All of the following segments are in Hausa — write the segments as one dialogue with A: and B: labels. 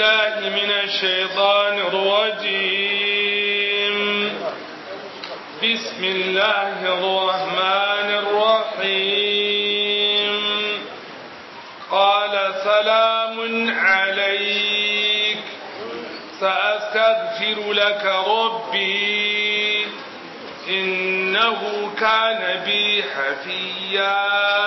A: بالله من الشيطان الرجيم بسم الله الرحمن الرحيم قال سلام عليك سأستغفر لك ربي إنه كان بي حفيا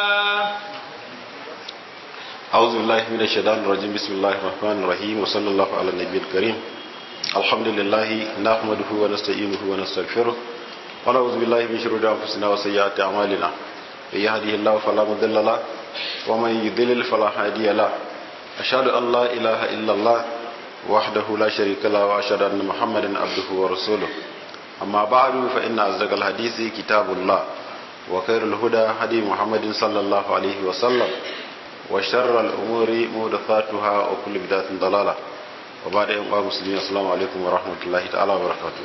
B: أعوذ بالله من الشيطان الرجيم بسم الله الرحمن الرحيم وصلى الله على النبي الكريم الحمد لله نحمده ونستعينه ونستغفره ونعوذ بالله من شرور أنفسنا وسيئات أعمالنا من يهده الله فلا مضل له ومن يضلل فلا هادي له أشهد أن لا إله إلا الله وحده لا شريك له وأشهد أن محمدا عبده ورسوله أما بعد فإن أصدق الحديث كتاب الله وخير الهدى هدي محمد صلى الله عليه وسلم وشر الأمور محدثاتها وكل بدعة ضلالة وبعد أن قام مسلمين السلام عليكم ورحمة الله تعالى وبركاته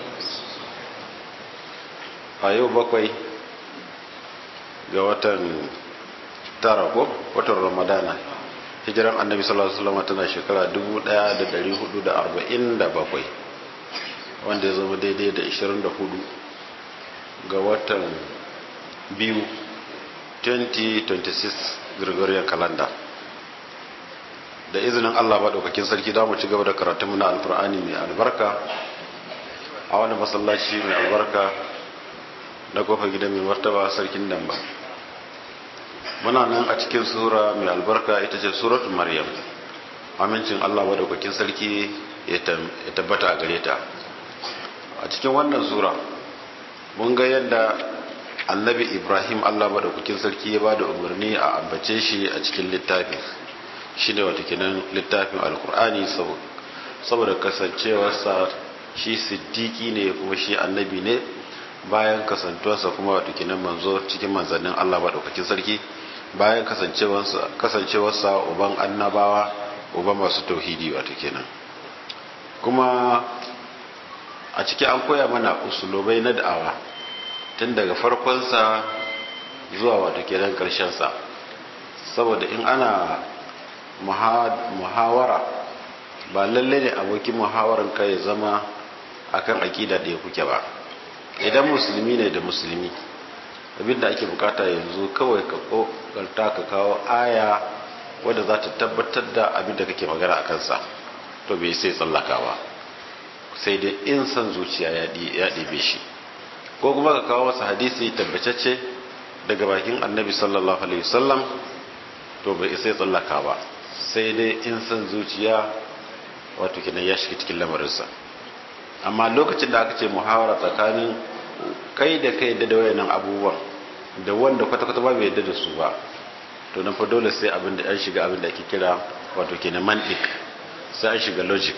B: أيوة بقوي ga watan tara ko watan ramadana hijiran annabi sallallahu alaihi wasallam tana shekara 1447 wanda ya zama daidai da 24 ga watan biyu 2026 Gregorian calendar da izinin Allah maɗaukakin sarki da mu ci gaba da karatunmu na alfur'ani mai albarka a wani masallaci mai albarka na kofar gidan mai martaba sarkin damba muna nan a cikin sura mai albarka ita ce suratul maryam amincin Allah maɗaukakin sarki ya tabbata a gare ta a cikin wannan sura mun ga yadda annabi ibrahim allah maɗaukakin sarki ya ba da umarni a ambace shi a cikin littafi shi ne watakinan littafin alkur'ani saboda kasancewarsa shi siddiki ne kuma shi annabi ne bayan kasantuwarsa kuma watakinan manzo cikin manzannin allah maɗaukakin sarki bayan kasancewarsa uban annabawa uban masu tauhidi watakinan kuma a ciki an koya mana usulobai na da'awa tun daga farkonsa zuwa wata kenan sa saboda in ana muhawara ba lalle ne abokin muhawaran ka ya zama akan akida da ya kuke ba idan musulmi ne da musulmi abinda ake bukata yanzu kawai ka kokarta ka kawo aya wadda za ta tabbatar da abinda kake magana a kansa to bai sai tsallakawa sai dai in san zuciya ya ɗebe shi ko kuma ka kawo masa hadisi tabbatacce daga bakin annabi sallallahu alaihi wasallam to bai sai tsallaka ba sai dai in san zuciya wato kenan ya shiga cikin lamarinsa amma lokacin da aka ce muhawara tsakanin kai da kai da wayannan abubuwan da wanda kwata-kwata ba bai yadda da su ba to nan fa dole sai abin da an shiga abin da ake kira wato kenan mantik sai an shiga logic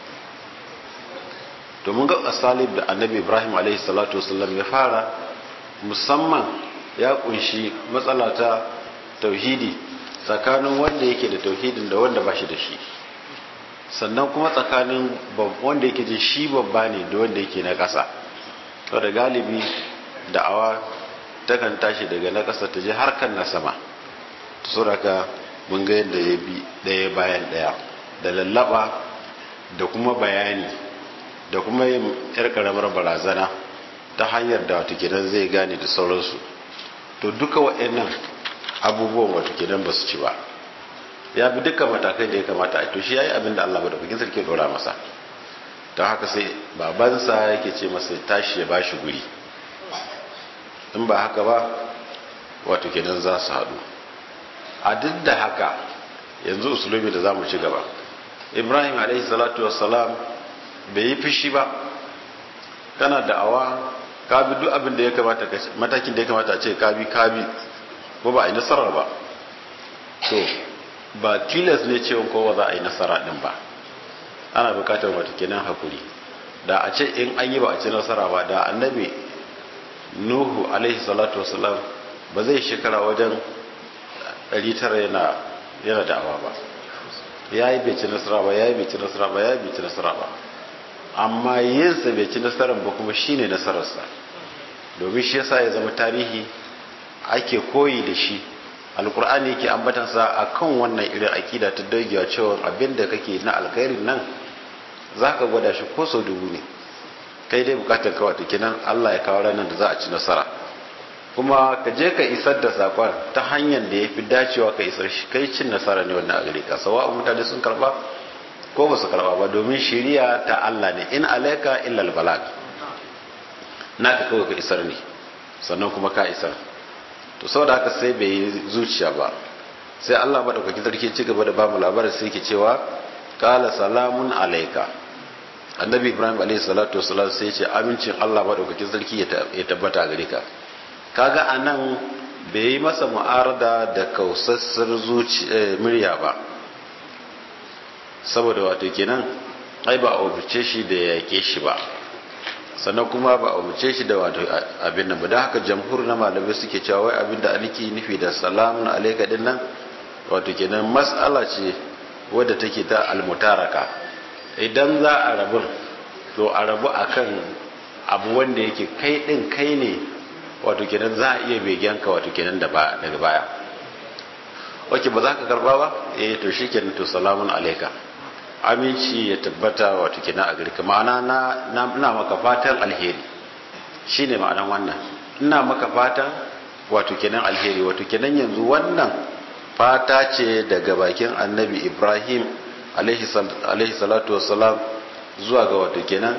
B: to mun ga asalib da annabi ibrahim alaihi salatu wasallam ya fara musamman ya kunshi matsala ta tauhidi tsakanin wanda yake da tauhidin da wanda ba shi da shi sannan kuma tsakanin wanda yake jin shi babba ne da wanda yake na ƙasa to da galibi da'awa takan tashi daga na ƙasa ta je har kan na sama to saboda mun ga yadda ya bi ɗaya bayan ɗaya da lallaba da kuma bayani da kuma yin yar karamar barazana ta hanyar da wata gidan zai gane da sauransu to duka waɗannan abubuwan wata gidan ba su ci ba ya bi dukkan matakai da ya kamata a to shi ya yi abin da Allah ba da bakin sarki dora masa don haka sai babansa yake ce masa tashi ya bashi guri in ba haka ba wato gidan za su haɗu a duk da haka yanzu usulobi da za mu ci gaba ibrahim alaihi salatu wassalam bai yi fushi ba kana da'awa ka bi duk abin da ya kamata matakin da ya kamata a ce ka bi ka bi ko ba a yi nasara ba to ba tilas ne cewa kowa za a yi nasara din ba ana bukatar wata kenan hakuri da a ce in an yi ba a ci nasara ba da annabi nuhu alaihi salatu wasalam ba zai shekara wajen 900 yana yana da'awa ba ya yi bai ci nasara ba ya yi bai ci nasara ba ya yi bai ci nasara ba amma yinsa bai ci nasarar ba kuma shine nasararsa domin shi yasa ya zama tarihi ake koyi da shi alkur'ani yake ambatansa a kan wannan irin akida ta dogewa cewa abin da kake na alkhairin nan za ka gwada shi ko sau dubu ne kai dai bukatar kawai ta kenan allah ya kawo ranar da za a ci nasara kuma ka je ka isar da sakon ta hanyar da ya fi dacewa ka isar shi kai cin nasara ne wannan a gare ka sawa mutane sun karba ko ba su karba ba domin shiriya ta allah ne in alaika illal balag naka kawai ka isar ne sannan kuma ka isar to saboda haka sai bai yi zuciya ba sai Allah madaukakin sarki ci gaba da bamu labarin sai yake cewa qala salamun alayka annabi ibrahim alayhi salatu wasalam sai ya ce amincin Allah madaukakin sarki ya tabbata gare ka kaga anan bai yi masa mu'arada da kausassar zuci murya ba saboda wato kenan ai ba a umarce shi da yake shi ba sannan kuma ba a umarce shi da wato abin nan ba da haka jamhur na malamai suke cewa wai abin da aliki nufi da salamun alaika din nan wato kenan mas'ala ce wadda take ta almutaraka idan za a rabu to a rabu akan abu wanda yake kai din kai ne wato kenan za a iya begenka wato kenan da ba daga baya wake ba za ka karba ba eh to shikenan to salamun alaika aminci ya tabbata wato kenan a gari ma'ana na ina maka fatan alheri shine ma'anan wannan ina maka fatan wato kenan alheri wato kenan yanzu wannan fata ce daga bakin annabi ibrahim alaihi salatu wassalam zuwa ga wato kenan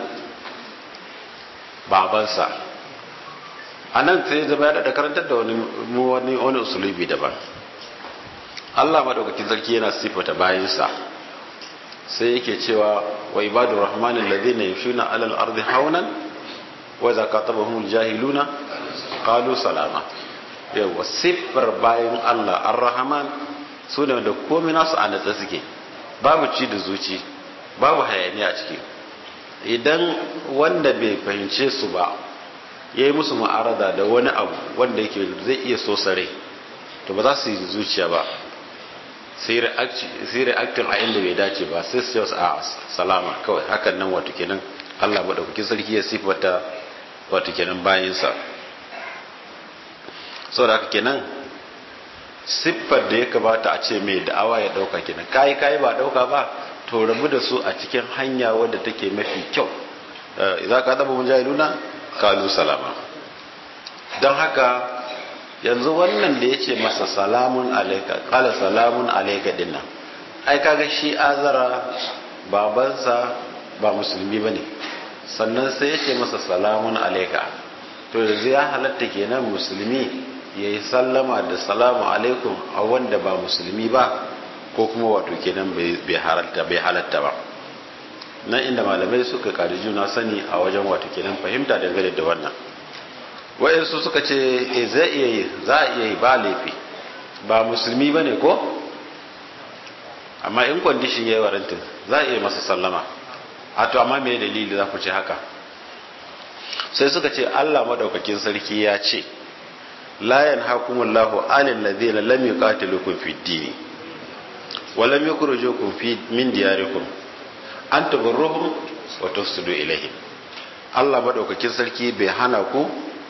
B: babansa a nan sai zama ya da karantar da wani wani wani usulubi daban Allah madaukakin sarki yana sifata bayansa sai yake cewa wa ibadur rahmanin ladina yamshuna alal ardi haunan wa idza qatabahum jahiluna qalu salama yawa siffar bayan Allah ar-rahman su ne da komai nasu a natsa suke babu ci da zuci babu hayaniya a ciki idan wanda bai fahimce su ba ya yi musu ma'arada da wani abu wanda yake zai iya so sare to ba za su yi zuciya ba sai reactin a inda bai dace ba sai su yi a salama kawai hakan nan wato kenan Allah maɗaukakin sarki ya sifata wato kenan bayansa sau da haka kenan siffar da ya kamata a ce mai da'awa ya ɗauka kenan kayi kayi ba ɗauka ba to rabu da su a cikin hanya wadda take mafi kyau za ka taɓa mujahiduna kalu salama don haka yanzu wannan da ya ce masa salamun alaika kala salamun alaika dinnan ai kaga shi azara babansa ba musulmi ba ne sannan sai ya ce masa salamun alaika to yanzu ya halatta kenan musulmi ya yi sallama da salamu alaikum a wanda ba musulmi ba ko kuma wato kenan bai halatta ba nan inda malamai suka kari juna sani a wajen wato kenan fahimta dangane da wannan wa'insu suka ce e zai iya yi za a iya yi ba laifi ba musulmi ba ne ko amma in kwandishin ya yi warantin za a iya masa sallama a to amma mai dalili za ku ce haka sai suka ce allah madaukakin sarki ya ce la yanhakumullahu anil ladina lam yuqatilukum fid dini wa lam yukhrijukum min diyarikum an tabarruhum wa tufsidu ilaihim Allah madaukakin sarki bai hana ku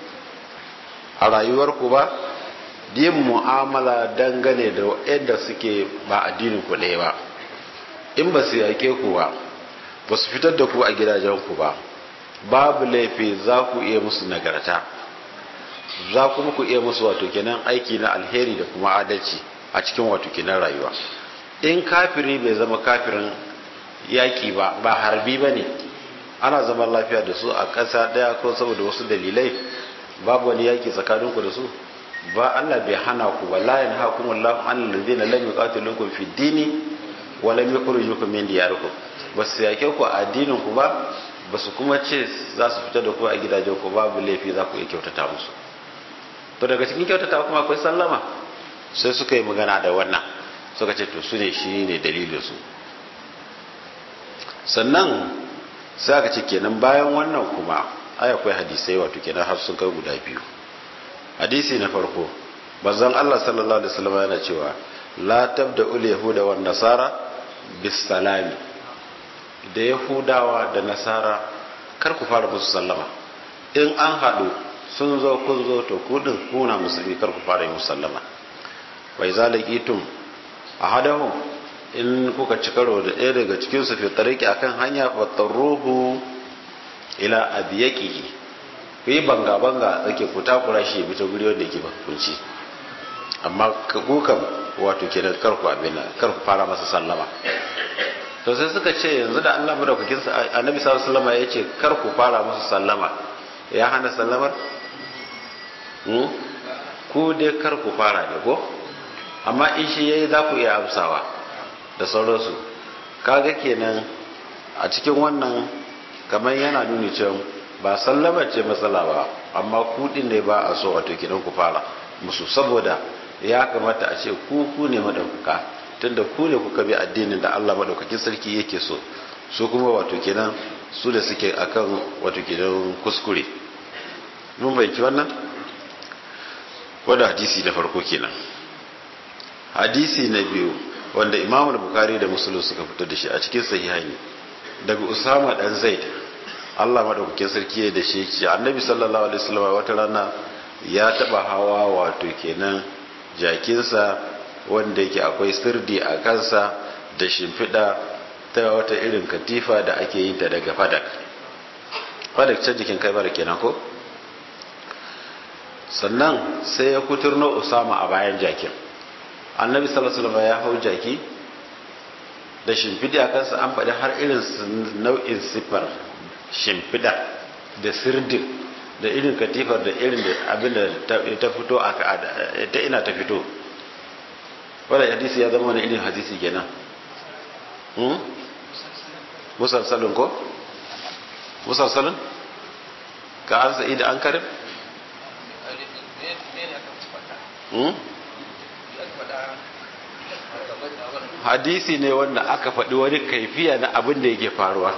B: a rayuwarku ba yin mu'amala dangane da yadda suke ba addinin ku ɗaya ba in ba su yake ku ba ba su fitar da ku a gidajenku ba babu laifi za ku iya musu nagarta za kuma ku iya musu wato kenan aiki na alheri da kuma adalci a cikin wato kenan rayuwa in kafiri bai zama kafirin yaƙi ba ba harbi ba ne ana zaman lafiya da su a ƙasa ɗaya ko saboda wasu dalilai babu wani yaƙi tsakaninku da su ba Allah bai hana ku ba la yanha kum Allah an alladhina lam yuqatilukum fi dini wa lam yukhrijukum min diyarikum ba su yake ku a addinin ku ba ba su kuma ce za su fita da ku a gidajen ku babu laifi za ku iya kyautata musu to daga cikin kyautata kuma akwai sallama sai suka yi magana da wannan suka ce to su ne shi ne dalilin su sannan sai aka ce kenan bayan wannan kuma ai akwai hadisai wato kenan har sun kai guda biyu hadisi na farko bazan Allah sallallahu alaihi wasallam yana cewa la tabda ul yahuda wan nasara bis salami da yahudawa da nasara kar ku fara musu sallama in an haɗu sun zo kun zo to ku din kuna musulmi kar ku fara yi musu sallama wa idza laqitum ahadahum in kuka ci karo da ɗaya daga cikin su fi tariki akan hanya fattaruhu ila abiyaqihi ku yi banga banga tsake ku takura shi ya bi ta guri wanda yake ba kunci amma ku kam wato kenan kar ku abin kar ku fara masa sallama to sai suka ce yanzu da Allah madaukakin sa annabi sallallahu alaihi wasallam ya ce kar ku fara masa sallama ya hana sallamar hmm? ku dai kar ku fara ne ko amma in shi yayi za ku iya amsawa da sauransu kaga kenan a cikin wannan kamar yana nuni cewa ba sallama ce matsala ba amma kudin ne ba a so wato kidan ku fara musu saboda ya kamata a ce ku ku ne madaukaka tunda ku ne kuka bi addinin da Allah madaukakin sarki yake so su kuma wato kenan su da suke akan wato kenan kuskure mun bai wannan wanda hadisi na farko kenan hadisi na biyu wanda Imam Bukhari da Muslim suka fito da shi a cikin sahihaini daga Usama dan Zaid Allah madaukakin sarki ya da shi ce Annabi sallallahu alaihi wasallam wata rana ya taba hawa wato kenan jakinsa wanda yake akwai sirdi a kansa da shimfiɗa ta wata irin katifa da ake yin ta daga fadak fadak can jikin kai bara kenan ko sannan sai ya kuturno usama a bayan jakin annabi sallallahu alaihi wasallam ya hau jaki da shimfiɗi a kansa an faɗi har irin nau'in siffar shimfiɗa da sirdin da irin katifar da irin abin da ta fito a ta ina ta fito wadda hadisi ya zama wani irin hadisi kenan musalsalin ko musalsalin ka an sa'i da an karim hadisi ne wanda aka faɗi wani kaifiya na abin da yake faruwa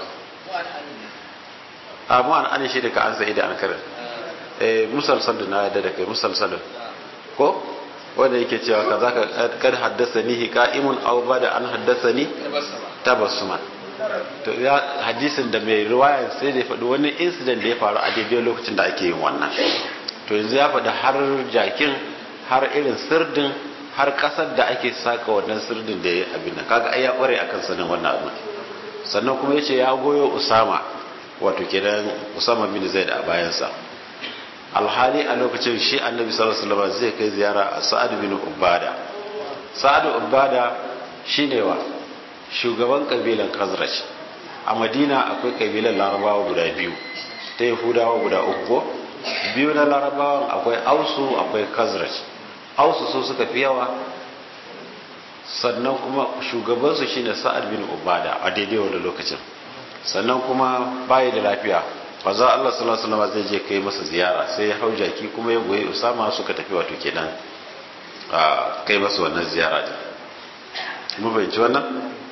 B: amma an an shi da ka an sa'i da an karim musalsalin na yadda da kai musalsalin ko wanda yake cewa ka za ka kad haddasa ni hika'imun aw ba da an haddasa ni tabassuma to ya hadisin da mai riwaya sai da ya faɗi wani incident da ya faru a daidai lokacin da ake yin wannan to yanzu ya faɗi har jakin har irin sirdin har ƙasar da ake saka wannan sirdin da ya abin nan kaga ai ya ƙware akan sanin wannan abu sannan kuma yace ya goyo Usama wato kenan Usama bin Zaid a bayansa alhali a lokacin shi annabi sallallahu alaihi wasallam zai kai ziyara a sa'ad bin ubada sa'ad ubada shine wa shugaban kabilan khazraj a madina akwai kabilan larabawa guda biyu ta yahudawa guda uku ko biyu na larabawan akwai ausu akwai khazraj ausu su suka fi yawa sannan kuma shugabansu shine sa'ad bin ubada a daidai wani lokacin sannan kuma bayi da lafiya maza Allah sallallahu alaihi wasallam zai je kai masa ziyara sai ya hau jaki kuma ya goyi Usama suka tafi wato kenan a kai masa wannan ziyara din mu bayyana wannan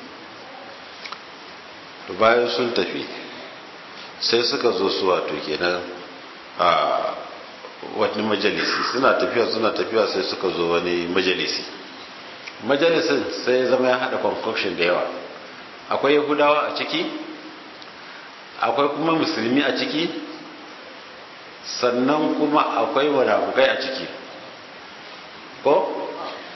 B: to bayan sun tafi sai suka zo su wato kenan a wani majalisi suna tafiya suna tafiya sai suka zo wani majalisi majalisin sai ya zama ya hada concoction da yawa akwai yahudawa a ciki akwai kuma musulmi a ciki sannan kuma akwai wadafukai a ciki ko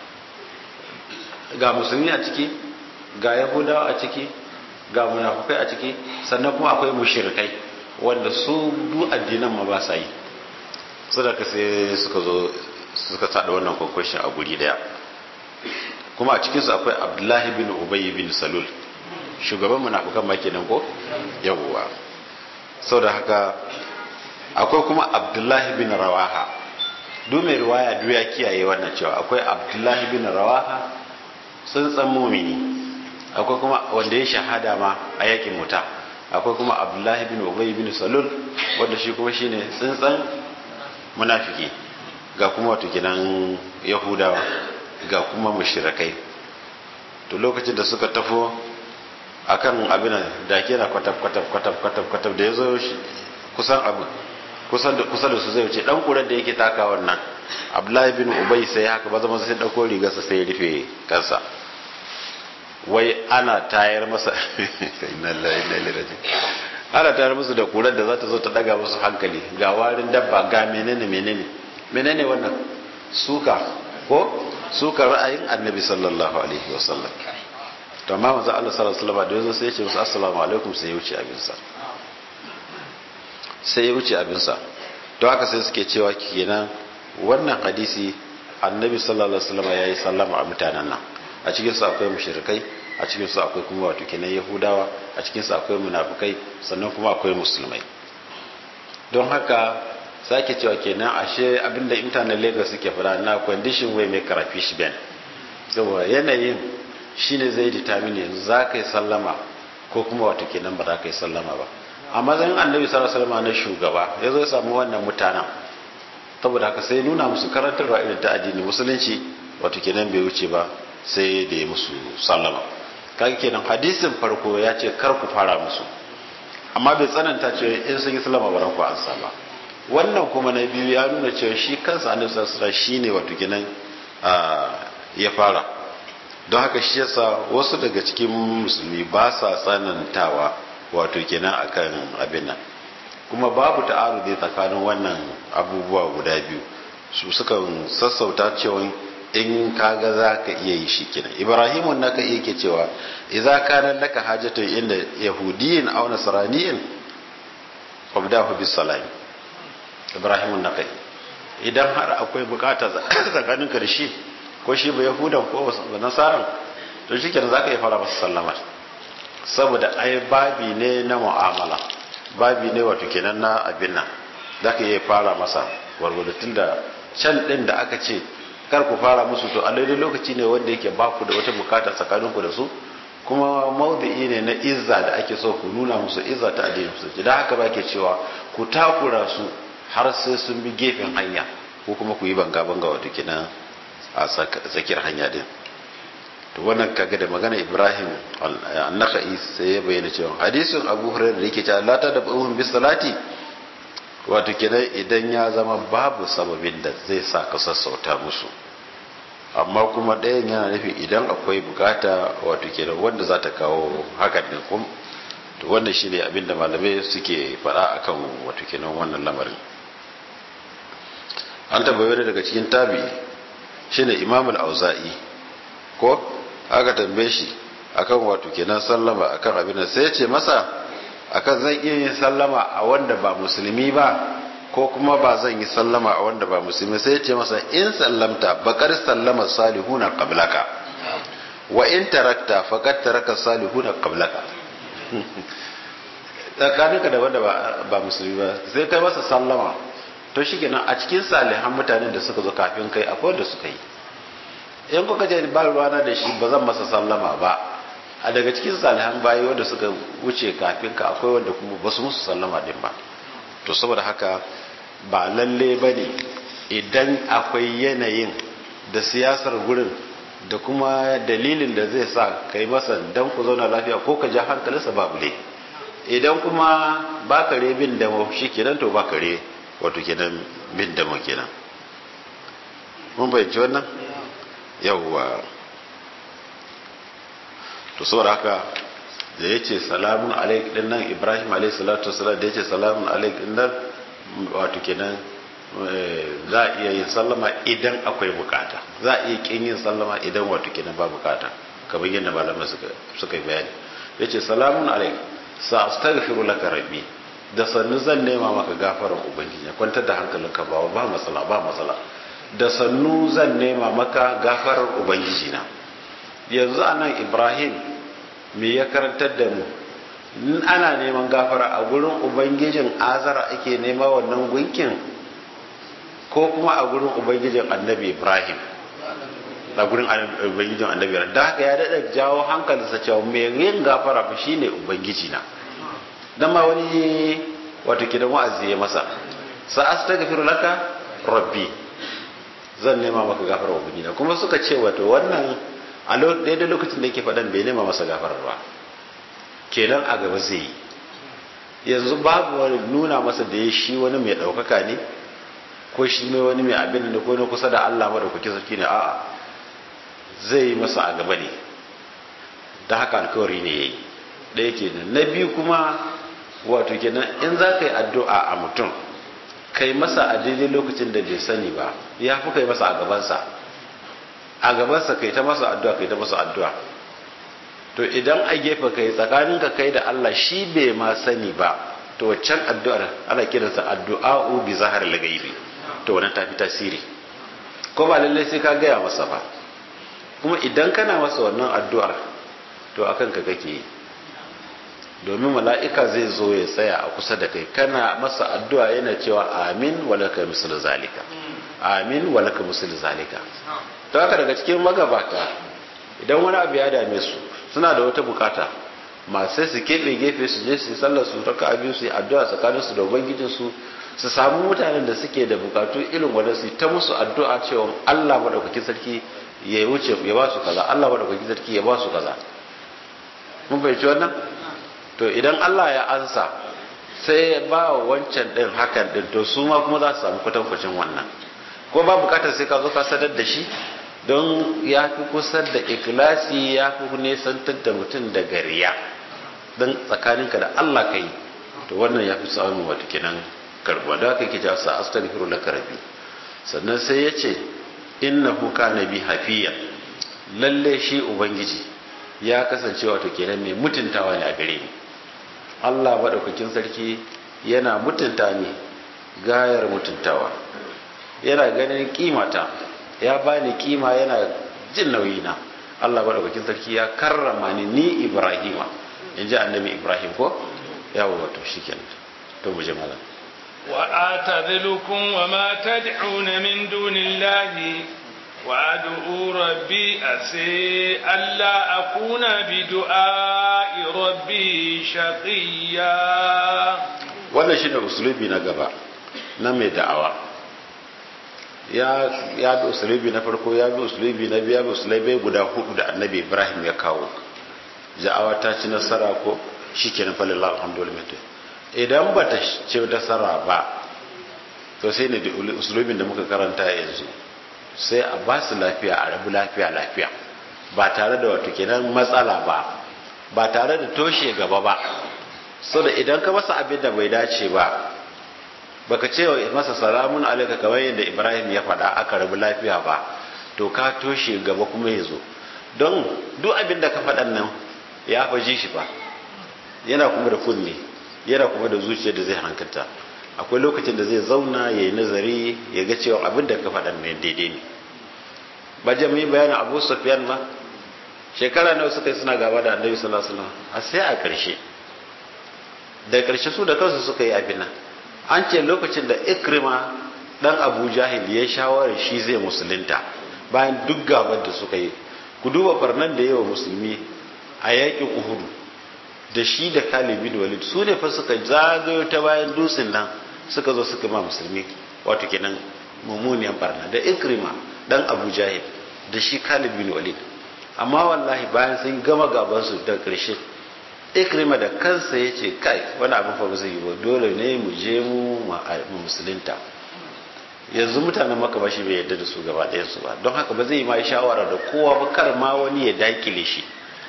B: ga musulmi a ciki ga yahudawa a ciki ga munafukai a ciki sannan kuma akwai mushirikai wanda su du addinan ma ba sa yi su da sai suka zo suka sada wannan kwakwashin a guri daya kuma a cikinsu akwai abdullahi bin ubayi bin salul shugaban munafukan ma kenan ko yawwa sau da haka akwai kuma abdullahi bin rawaha duk mai riwaya duk ya kiyaye wannan cewa akwai abdullahi bin rawaha sun tsan mumini akwai kuma wanda ya shahada ma a yakin muta akwai kuma abdullahi bin ubay bin salul wanda shi kuma shine tsintsan munafiki ga kuma wato gidan yahudawa ga kuma mushrikai to lokacin da suka tafo akan abin da ke na kwatab kwatab kwatab kwatab kwatab da ya zo kusan abu kusan da kusa da su zai wuce dan kuran da yake taka wannan abdullahi bin ubay sai haka ba zama sai dauko rigarsa sai ya rufe kansa wai ana tayar masa inna lillahi inna ilaihi raji'un ana tayar musu da kuran da za ta zo ta daga musu hankali ga warin dabba ga menene menene menene wannan suka ko suka ra'ayin annabi sallallahu alaihi wasallam to amma manzo Allah sallallahu alaihi wasallam da yazo sai ya ce musu assalamu alaikum sai ya wuce abinsa sai ya wuce abinsa to haka sai suke cewa kenan wannan hadisi annabi sallallahu alaihi wasallam yayi sallama a mutanen nan a cikin su akwai mushrikai a cikin su akwai kuma wato kenan yahudawa a cikin su akwai munafikai sannan kuma akwai musulmai don haka sake cewa kenan ashe abinda mutanen Lagos suke fara na condition way mai karafi shi ben saboda yanayin shine zai determine yanzu za ka yi sallama ko kuma wato kenan ba za ka yi sallama ba a matsayin annabi sallallahu alaihi wasallam na shugaba ya zo ya samu wannan mutanen saboda haka sai nuna musu karantarwa irin ta addini musulunci wato kenan bai wuce ba sai da ya musu sallama kaga kenan hadisin farko ya ce kar ku fara musu amma bai tsananta cewa in sun yi sallama ba ku ansa ba wannan kuma na biyu ya nuna cewa shi kansa annabi sallallahu alaihi wasallam shine wato kenan ya fara don haka shi yasa wasu daga cikin musulmi ba sa tsanantawa wato kenan akan abin nan kuma babu ta'arudi tsakanin wannan abubuwa guda biyu su sukan sassauta cewa in kaga za ka iya yi shi kenan ibrahimun naka iya ke cewa idza kana laka hajatu inda yahudiyin aw nasraniyin fabdahu bis salam ibrahimun naka idan har akwai bukata tsakanin ka da shi ko shi ba yahudan ko ba nasaran to shikenan zaka iya fara masa sallama saboda ai babi ne na mu'amala babi ne wato kenan na abin nan za ka iya fara masa gwargwado tun da can ɗin da aka ce kar ku fara musu to a daidai lokaci ne wanda yake ba ku da wata bukata tsakaninku da su kuma maudu'i ne na izza da ake so ku nuna musu izza ta addinin musulunci da haka ba ke cewa ku takura su har sai sun bi gefen hanya ko kuma ku yi banga banga wato kenan a tsakiyar hanya din to wannan kaga da magana Ibrahim an-Nakhai sai ya bayyana cewa hadisin Abu Hurairah da yake cewa la ta da buhum bis salati wato kenan idan ya zama babu sababin da zai sa ka sassauta musu amma kuma ɗayan yana nufi idan akwai bukata wato kenan wanda za ta kawo hakan din kum to wannan shine abin da malamai suke faɗa akan wato kenan wannan lamarin an tabbayar daga cikin tabi shine Imam al-Auza'i ko aka tambaye shi akan wato kenan sallama akan abin da sai ya ce masa akan zan iya yin sallama a wanda ba musulmi ba ko kuma ba zan yi sallama a wanda ba musulmi sai ya ce masa in sallamta bakar sallama salihuna qablaka wa in tarakta faqad taraka salihuna qablaka tsakaninka da wanda ba musulmi ba sai kai masa sallama to shikenan a cikin salihan mutanen da suka zo kafin kai akwai wanda suka yi in kuka je ba ruwana da shi ba zan masa sallama ba a daga cikin salihan bayi wanda suka wuce kafin ka akwai wanda kuma ba su musu sallama din ba to saboda haka ba lalle ba ne idan akwai yanayin da siyasar gurin da kuma dalilin da zai sa ka yi masa dan ku zauna lafiya ko ka ja hankalinsa babu ne idan kuma ba kare bin da shi kenan to ba kare wato kenan bin da kenan mun bayyanci wannan yawwa to saboda haka da ya ce salamun alaik din nan ibrahim alaik salatu wasalam da ya ce salamun alaik din nan wato kenan za a iya yin sallama idan akwai bukata za a iya kin yin sallama idan wato kenan ba bukata kamar yadda malamai suka yi bayani ya ce salamun alaik sa astaghfiru laka rabbi da sannu zan nema maka gafarar ubangiji kwantar da hankalinka ba ba matsala ba matsala da sannu zan nema maka gafarar ubangiji na yanzu anan ibrahim me ya karantar da mu in ana neman gafara a gurin ubangijin azara ake nema wannan gunkin ko kuma a gurin ubangijin annabi ibrahim a gurin ubangijin annabi ibrahim da haka ya daɗa jawo hankalinsa cewa mai yin gafara fa shine ubangiji na dan ma wani wato kidan wa'azi ya masa sa astaghfiru laka rabbi zan nema maka gafara ubangiji na kuma suka ce wato wannan a daidai lokacin da yake faɗan bai nema masa gafarar ba kenan a gaba zai yi yanzu babu wani nuna masa da ya shi wani mai ɗaukaka ne ko shi mai wani mai abin da ko na kusa da Allah mara kuke sarki ne a'a zai yi masa a gaba ne da haka alkawari ne ya yi ɗaya kenan na biyu kuma wato kenan in za ka yi addu'a a mutum kai masa a daidai lokacin da bai sani ba ya fi kai masa a gabansa a gabansa kai ta masa addu'a kai ta masa addu'a to idan a gefe kai tsakaninka kai da Allah shi bai ma sani ba to waccan addu'ar ana kiransa addu'a'u bi zahar lagaibi to wannan tafi tasiri ko ba lallai sai ka gaya masa ba kuma idan kana masa wannan addu'ar to akan ka kake yi domin mala'ika zai zo ya tsaya a kusa da kai kana masa addu'a yana cewa amin walaka misal zalika amin walaka misal zalika to haka daga cikin magabata idan wani abu ya dame su suna da wata bukata masu su keɓe gefe su je su sallar su raka abin su yi addu'a tsakanin su da ubangijin su su samu mutanen da suke da bukatu irin wanda su ta musu addu'a cewa Allah madaukakin sarki ya wuce ya ba su kaza Allah madaukakin sarki ya ba su kaza mun bai wannan to idan Allah ya ansa sai ya ba wa wancan din hakan din to su ma kuma za su samu kwatankwacin wannan ko ba bukatar sai ka zo ka sadar da shi don ya fi kusa da ikilasi ya fi nesantar da mutum da gariya don tsakaninka da Allah ka yi to wannan ya fi samun wata kenan karbuwa da haka ke jasa astaghfiru laka rabbi sannan sai ya ce innahu kana bi hafiya lalle shi ubangiji ya kasance wato kenan mai mutuntawa ne a gare ni Allah madaukakin sarki yana mutunta ni gayar mutuntawa yana ganin kimata ya bani kima yana jin nauyina Allah madaukakin sarki ya karrama ni ni Ibrahima in ji annabi Ibrahim ko yawo wato shikenan to mu je malam
A: wa atazilukum wa ma tad'una min dunillahi wa ad'u rabbi asi alla akuna bi du'a'i rabbi shaqiya
B: wannan shine usulubi na gaba na mai da'awa ya ya bi usulubi na farko ya bi usulubi na biya bi usulubi guda hudu da annabi ibrahim ya kawo ja'awa ta ci nasara ko shikenan falillah alhamdulillah idan ba ta ci nasara ba to sai ne da usulubin da muka karanta yanzu sai a ba su lafiya a rabu lafiya lafiya ba tare da wato kenan matsala ba ba tare da toshe gaba ba so da idan ka masa abin da bai dace ba baka ce masa salamun alaika kamar yadda ibrahim ya faɗa aka rabu lafiya ba to ka toshe gaba kuma ya zo don duk abin da ka faɗan nan ya faji shi ba yana kuma da kunne yana kuma da zuciya da zai hankalta akwai lokacin da zai zauna ya yi nazari ya ga cewa abin da ka faɗan nan daidai ne ba jami'i bayanin abu sufyan ma shekara nawa suka yi suna gaba da annabi sallallahu alaihi wasallam a sai a ƙarshe da ƙarshe su da kansu suka yi abin nan an ce lokacin da ikrima dan abu jahil ya shawarar shi zai musulunta bayan duk gabar da suka yi ku duba farnan da yawa musulmi a yakin uhudu da shi da khalid bin walid su ne fa suka zagayo ta bayan dutsen nan suka zo suka ma musulmi wato kenan mummuniyan barna da ikrima dan abu jahil da shi khalid bin walid amma wallahi bayan sun gama gabansu da ƙarshe ikrima da kansa ya ce kai wani abin fa ba zai yi ba dole ne mu je mu mu musulunta yanzu mutanen maka ba shi bai yadda da su gaba ɗayansu ba don haka ba zai yi ma shawara da kowa ba kar ma wani ya dakile shi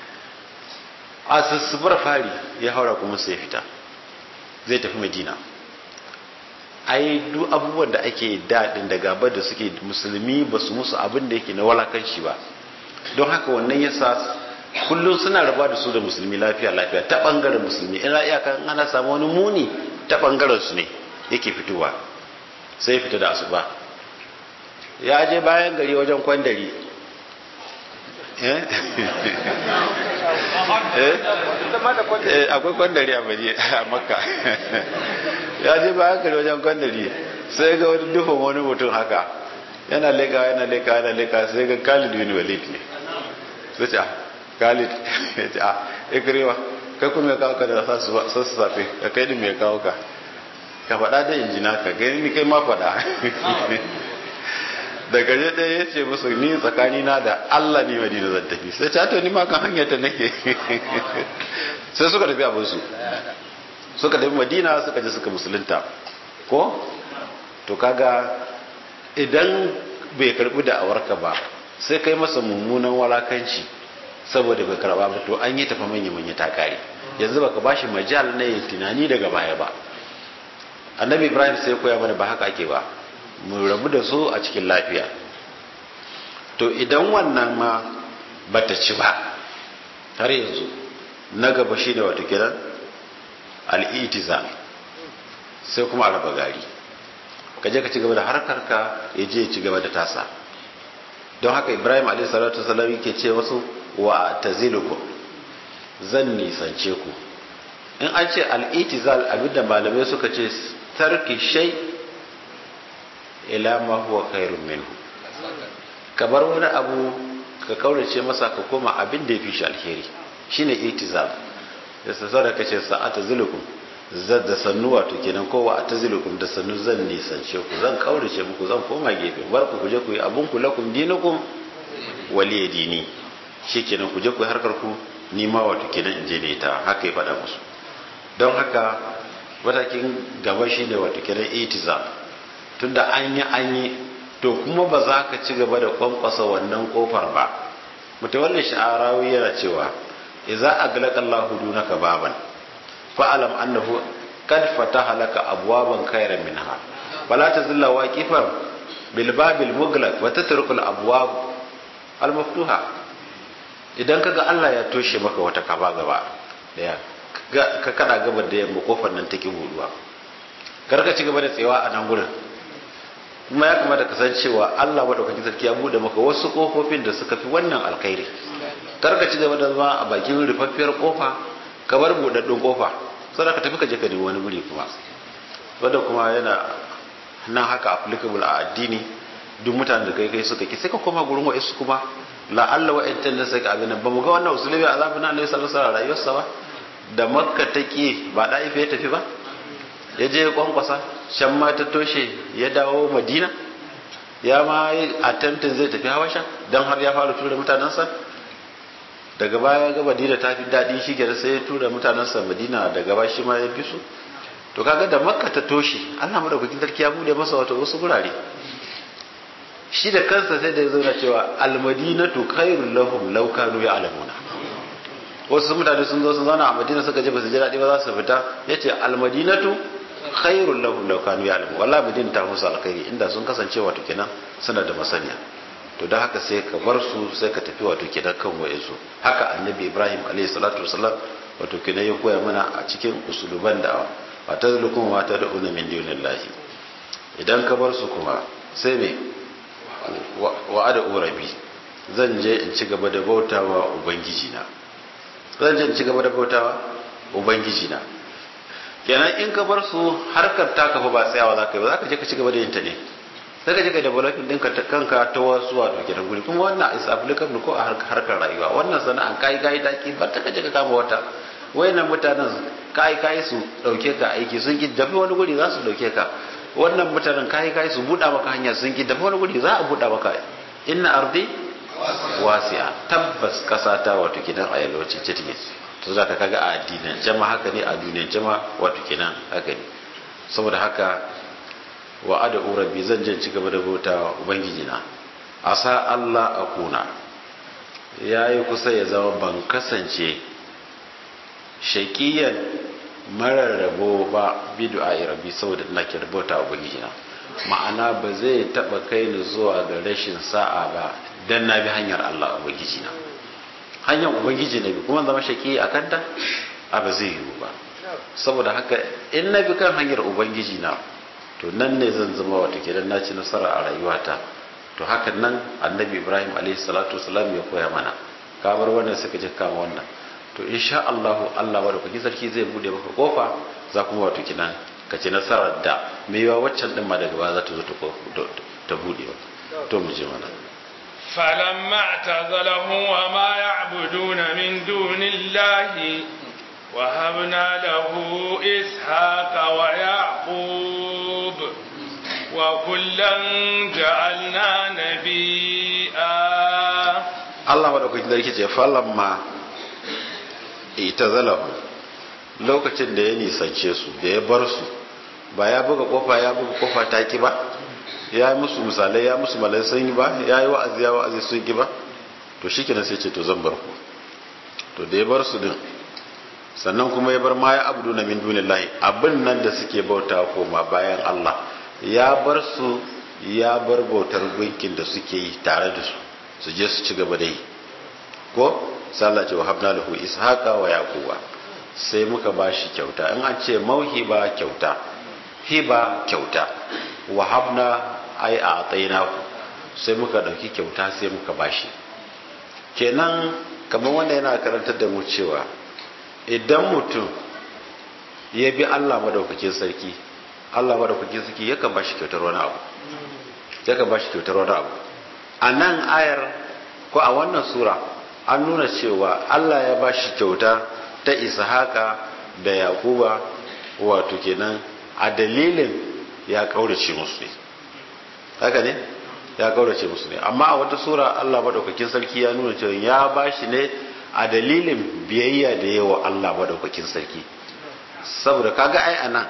B: a sussubar fari ya haura kuma sai fita zai tafi madina ai duk abubuwan da ake daɗin da gabar da suke musulmi ba su musu abin da yake na walakanci ba don haka wannan yasa kullum suna raba da su da musulmi lafiya lafiya ta bangaren musulmi ina iyaka ana samu wani muni ta bangaren su ne yake fitowa sai fita da asuba ya je bayan gari wajen kwandari akwai kwandari a baje a makka ya je bayan gari wajen kwandari sai ga wani dufin wani mutum haka yana leka yana leka yana leka sai ga khalid bin walid ne sai ce khalid ya ce a ikrewa kai kuma ya kawo ka da sassafe ka kai din mai kawo ka ka faɗa da injina ka gani ni kai ma faɗa da gaje ɗaya ya ce musu ni tsakani na da Allah ne madina zan tafi sai ta to ni ma kan hanyar ta nake sai suka tafi abin su suka tafi madina suka je suka musulunta ko to kaga idan bai karbi da awarka ba sai kai masa mummunan walakanci saboda bai karba ba to an yi tafa manya manya ta kare yanzu baka bashi majal na yin tunani daga baya ba annabi ibrahim sai koya mana ba haka ake ba mu rabu da su a cikin lafiya to idan wannan ma bata ci ba har yanzu na gaba shi ne wato kiran al'itiza sai kuma a raba gari ka je ka ci gaba da harkar ka ya je ci gaba da tasa don haka ibrahim a.s. ke ce wasu wa tazilukum zan nisance ku in an ce al'itizal abinda malamai suka ce tarki shai ila ma huwa khairun minhu ka bar wani abu ka kaurace masa ka koma abin da ya fi shi alheri shine itizal da sassa da kace sa'ata zulukum zan da sannu wato kenan kowa a tazilukum da sannu zan nisance ku zan kaurace muku zan koma gefe bar ku kuje ku yi abun ku lakum dinukum waliya dini shikenan ku je ku yi harkar ku ni ma wato kenan in je ne ta haka ya faɗa musu don haka matakin gaba shine wato kenan itizal tunda an yi an yi to kuma ba za ka ci gaba da kwankwasa wannan kofar ba mutawallin sha'arawi yana cewa idza aglaqa Allahu dunaka baban fa'alam annahu qad fataha laka abwaban khayran minha fala tazilla waqifan bil babil muglaq wa tatruku al abwab al maftuha idan kaga Allah ya toshe maka wata kaba gaba daya ka kada gaba da yamma kofar nan take buduwa kar ka ci gaba da tsayawa a nan gurin kuma ya kamata ka san cewa Allah madaukakin sarki ya bude maka wasu kofofin da suka fi wannan alkhairi kar ka ci gaba da zama a bakin rufaffiyar kofa ka bar budaddun kofa sai ka tafi ka je ka nemi wani guri kuma wanda kuma yana nan haka applicable a addini duk mutanen da kai kai suka ki sai ka koma gurin wa'ansu kuma la Allah wa'antan da suka abin ba mu ga wannan usulubi azabin Allah sallallahu alaihi wasallam rayuwarsa ba da makka take ba da ife ya tafi ba ya je kwankwasa shan ma ta toshe ya dawo madina ya ma yi attempting zai tafi hawasha don har ya fara tura mutanensa daga baya ga madina ta fi daɗi shi gari sai ya tura mutanensa madina daga ba shi ma ya fi su to kaga da makka ta toshe allah madaukakin sarki ya bude masa wata wasu gurare shi da kansa sai da ya zauna cewa almadinatu khairul lahum law kanu ya'lamuna wasu mutane sun zo sun zauna a madina suka je ba su ji daɗi ba za su fita yace almadinatu khairul lahum law kanu ya'lamu wallahi madina ta musu alkhairi inda sun kasance wato kenan suna da masaniya to da haka sai ka bar su sai ka tafi wato kenan kan wayansu haka annabi ibrahim alayhi salatu wasallam wato kenan ya koya mana a cikin usuluban da wa tazlukum wa tad'una min dunillahi idan ka bar su kuma sai me wa ada urabi zan je in ci gaba da bautawa ubangiji na zan je in ci gaba da bautawa ubangiji na kenan in ka bar su harkar ta kafa ba tsayawa za ka yi ba za ka je ka ci gaba da yin ta ne sai ka je ka developing ɗinka ta kanka ta wasu wato kenan guri kuma wannan is applicable ko a harkar rayuwa wannan sana'an kai kai ta ki bar ta ka je ka kama wata wayannan mutanen kai kai su dauke ka aiki sun ki dafi wani guri za su dauke ka wannan mutanen kai kai su buɗa maka hanya sun ki dafi wani guri za a buɗa maka inna ardi wasi'a tabbas kasa ta wato kidan a yalwace ce take to za ka kaga a addinin jama haka ne a duniyar jama wato kenan haka ne saboda haka wa ada urabi zan je ci gaba da bauta ubangiji na asa Allah akuna yayi kusa ya zama ban kasance shaqiyan mararrabo ba bid'a rabbi saboda ina ke bauta ubangiji na ma'ana ba zai taba kai ni zuwa ga rashin sa'a ba dan na bi hanyar Allah ubangiji na hanyar ubangiji na bi kuma zama shaki a kanta a ba zai yiwu ba saboda haka in na bi kan hanyar ubangiji na to nan ne zan zama wata kenan na ci nasara a rayuwata to hakan nan annabi ibrahim alaihi salatu wasalam ya koya mana ka bar wannan suka je kama wannan to insha Allah Allah wa da kuki sarki zai bude maka kofa za kuma wato kenan ka ci nasarar da me yawa waccan din ma daga baya za ta zo ta bude to mu je mana
A: فلما اعتزلهم وما يعبدون من دون الله وهبنا له إسحاق ويعقوب وكلا جعلنا نبيا
B: Allah maɗaukakin sarki ce falamma ita zalahu lokacin da ya nisance su da ya bar su ba ya buga kofa ya buga kofa ta ki ba ya yi musu misalai ya musu malai sun yi ba ya yi wa'azi ya wa'azi sun ki ba to shi kenan sai ce to zan bar ku to da ya bar su din sannan kuma ya bar ma ya abdu na min dunillahi abin nan da suke bauta koma bayan Allah ya bar su ya bar bautar gunkin da suke yi tare da su su je su ci gaba da yi ko sai Allah ce wa habna lahu ishaqa wa yaquba sai muka bashi kyauta in an ce mauhiba kyauta hiba kyauta wa habna ai a atainahu sai muka dauki kyauta sai muka bashi kenan kamar wanda yana karantar da mu cewa idan mutum ya bi Allah madaukakin sarki Allah madaukakin sarki yakan bashi kyautar wani abu yakan bashi kyautar wani abu a nan ayar ko a wannan sura an nuna cewa Allah ya bashi kyauta ta ishaqa da yakuba wato kenan a dalilin ya kaurace musu ne haka ne ya kaurace musu ne amma a wata sura Allah madaukakin sarki ya nuna cewa ya bashi ne a dalilin biyayya da yawa Allah madaukakin sarki saboda kaga ai anan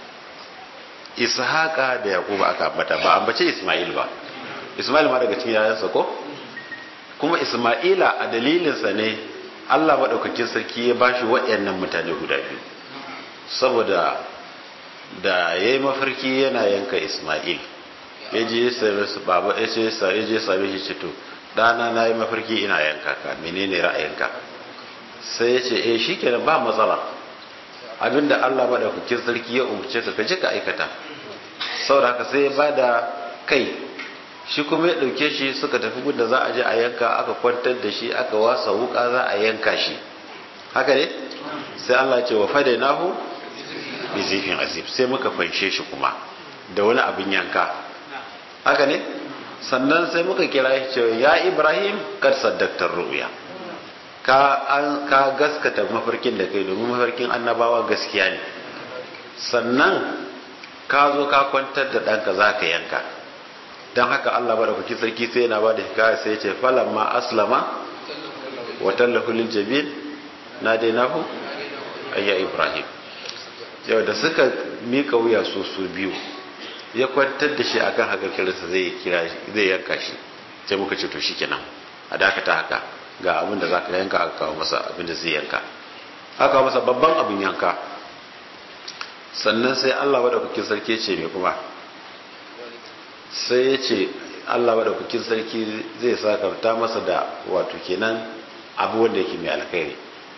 B: ishaqa da yakuba aka ambata ba ambace isma'il ba isma'il ma daga cikin yayansa ko kuma isma'ila a dalilinsa ne Allah madaukakin sarki ya bashi waɗannan mutane guda biyu saboda da yayi mafarki yana yanka isma'il ya je ya same su baba ya ce ya je same shi ce to dana na yi mafarki ina yanka ka menene ra'ayinka sai ya ce eh shikenan ba matsala abinda Allah madaukakin sarki ya umarce ka ka je ka aikata saboda haka sai ya bada kai shi kuma ya dauke shi suka tafi gudda za a je a yanka aka kwantar da shi aka wasa wuka za a yanka shi haka ne sai Allah ya ce wa fadainahu bi zifin azib sai muka fanshe shi kuma da wani abin yanka haka ne sannan sai muka kira shi cewa ya ibrahim kar saddaktar ru'ya ka an ka gaskata mafarkin da kai domin mafarkin annabawa gaskiya ne sannan ka zo ka kwantar da ɗanka za ka yanka don haka allah ba da kuki sarki sai yana ba da hikaya sai ce falan ma aslama wa tallahu lil jabin na dai nahu ayya ibrahim yau da suka mika wuya su su biyu ya kwantar da shi akan haka kiransa zai kira zai yanka shi sai muka ce to shikenan a dakata haka ga abin da zaka yanka aka kawo masa abin da zai yanka aka kawo masa babban abin yanka sannan sai Allah madaukakin sarki ce me kuma sai ya ce Allah madaukakin sarki zai sakarta masa da wato kenan abu wanda yake mai alkhairi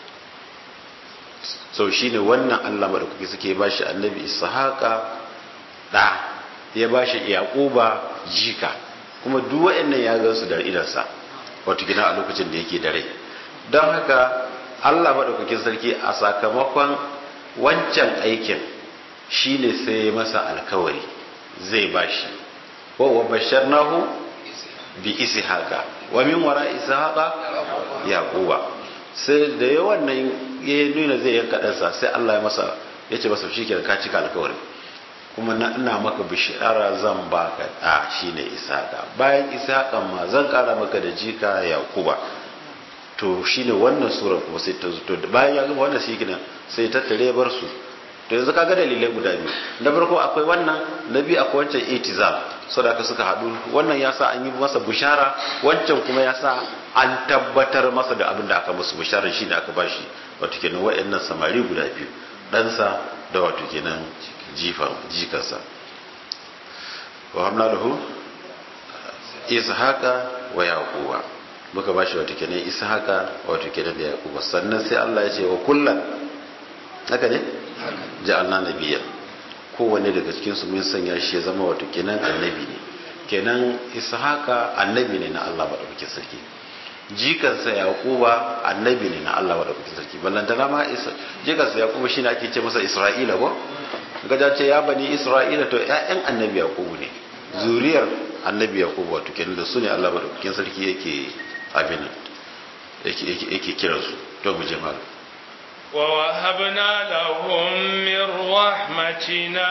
B: sau shine wannan Allah madaukakin sarki ya bashi annabi ishaqa da ya ba shi yaquba jika kuma duk waɗannan ya ga su da idansa wato gina a lokacin da yake da rai don haka Allah madaukakin sarki a sakamakon wancan aikin shine sai ya masa alkawari zai bashi wa wa basharnahu bi ishaqa wa min wara ishaqa yaquba sai da yawan nan ya nuna zai yanka ɗansa sai Allah ya masa ya ce masa shikenan ka cika alkawari kuma na ina maka bishara zan baka da shine isaka bayan isakan ma zan kara maka da jika yakuba to shine wannan sura kuma sai ta zuto bayan ya gama wannan shi kenan sai ta tare bar su to yanzu kaga dalilai guda biyu na farko akwai wannan na biyu akwai wancan itizam saboda suka haɗu wannan ya sa an yi masa bishara wancan kuma ya sa an tabbatar masa da abin da aka musu bishara shi ne aka bashi wato kenan wa'annan samari guda biyu ɗansa da wato kenan jikansa wa hamna lahu ishaqa wa yaquba muka bashi wato kenan ishaqa wato kenan da yaquba sannan sai Allah ya ce wa kullan haka ne ja'alna nabiyyan kowanne daga cikin su mun sanya shi ya zama wato kenan annabi ne kenan ishaqa annabi ne na Allah madaukakin sarki jikansa yaquba annabi ne na Allah madaukakin sarki ballantana ma jikansa yaquba shine ake ce masa isra'ila ko gaja ce ya bani isra'ila to ƴaƴan annabi yaqubu ne zuriyar annabi yaqubu wato kenan da su ne Allah madaukakin sarki yake abin yake yake yake kiran su to mu je mal
A: wa wahabna lahum min rahmatina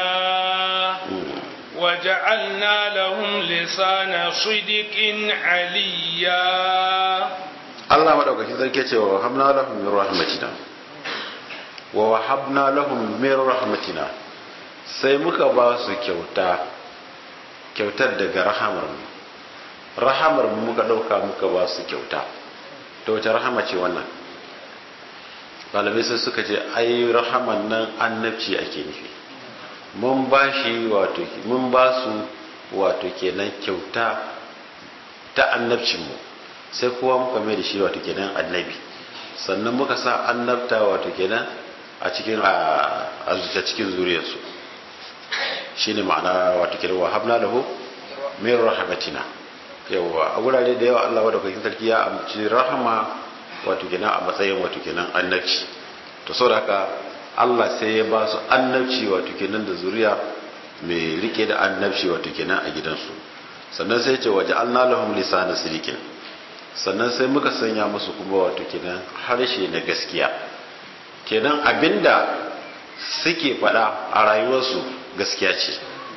A: وجعلنا لهم لسان صدق عليا
B: Allah madaukakin sarki ce wa wahabna lahum min rahmatina wa wahabna lahum min rahmatina sai muka ba su kyauta kyautar daga rahamar mu rahamar mu muka dauka muka ba su kyauta to wace rahama ce wannan malamai sai suka ce ai rahaman nan annabci ake nufi mun ba shi wato mun ba su wato kenan kyauta ta annabcinmu sai kowa muka mai da shi wato kenan annabi sannan muka sa annabta wato kenan a cikin a cikin zuriyarsu shine ma'ana wato kenan wa habna lahu min rahmatina yawa a gurare da yawa Allah wadda kwakin sarki ya amci rahama wato kenan a matsayin wato kenan annabci to saboda haka Allah sai ya ba su annabci wato kenan da zuriya mai rike da annabci wato kenan a gidansu sannan sai ce waje an lahum lisana sirikin sannan sai muka sanya musu kuma wato kenan harshe na gaskiya kenan abinda suke faɗa a rayuwarsu gaskiya ce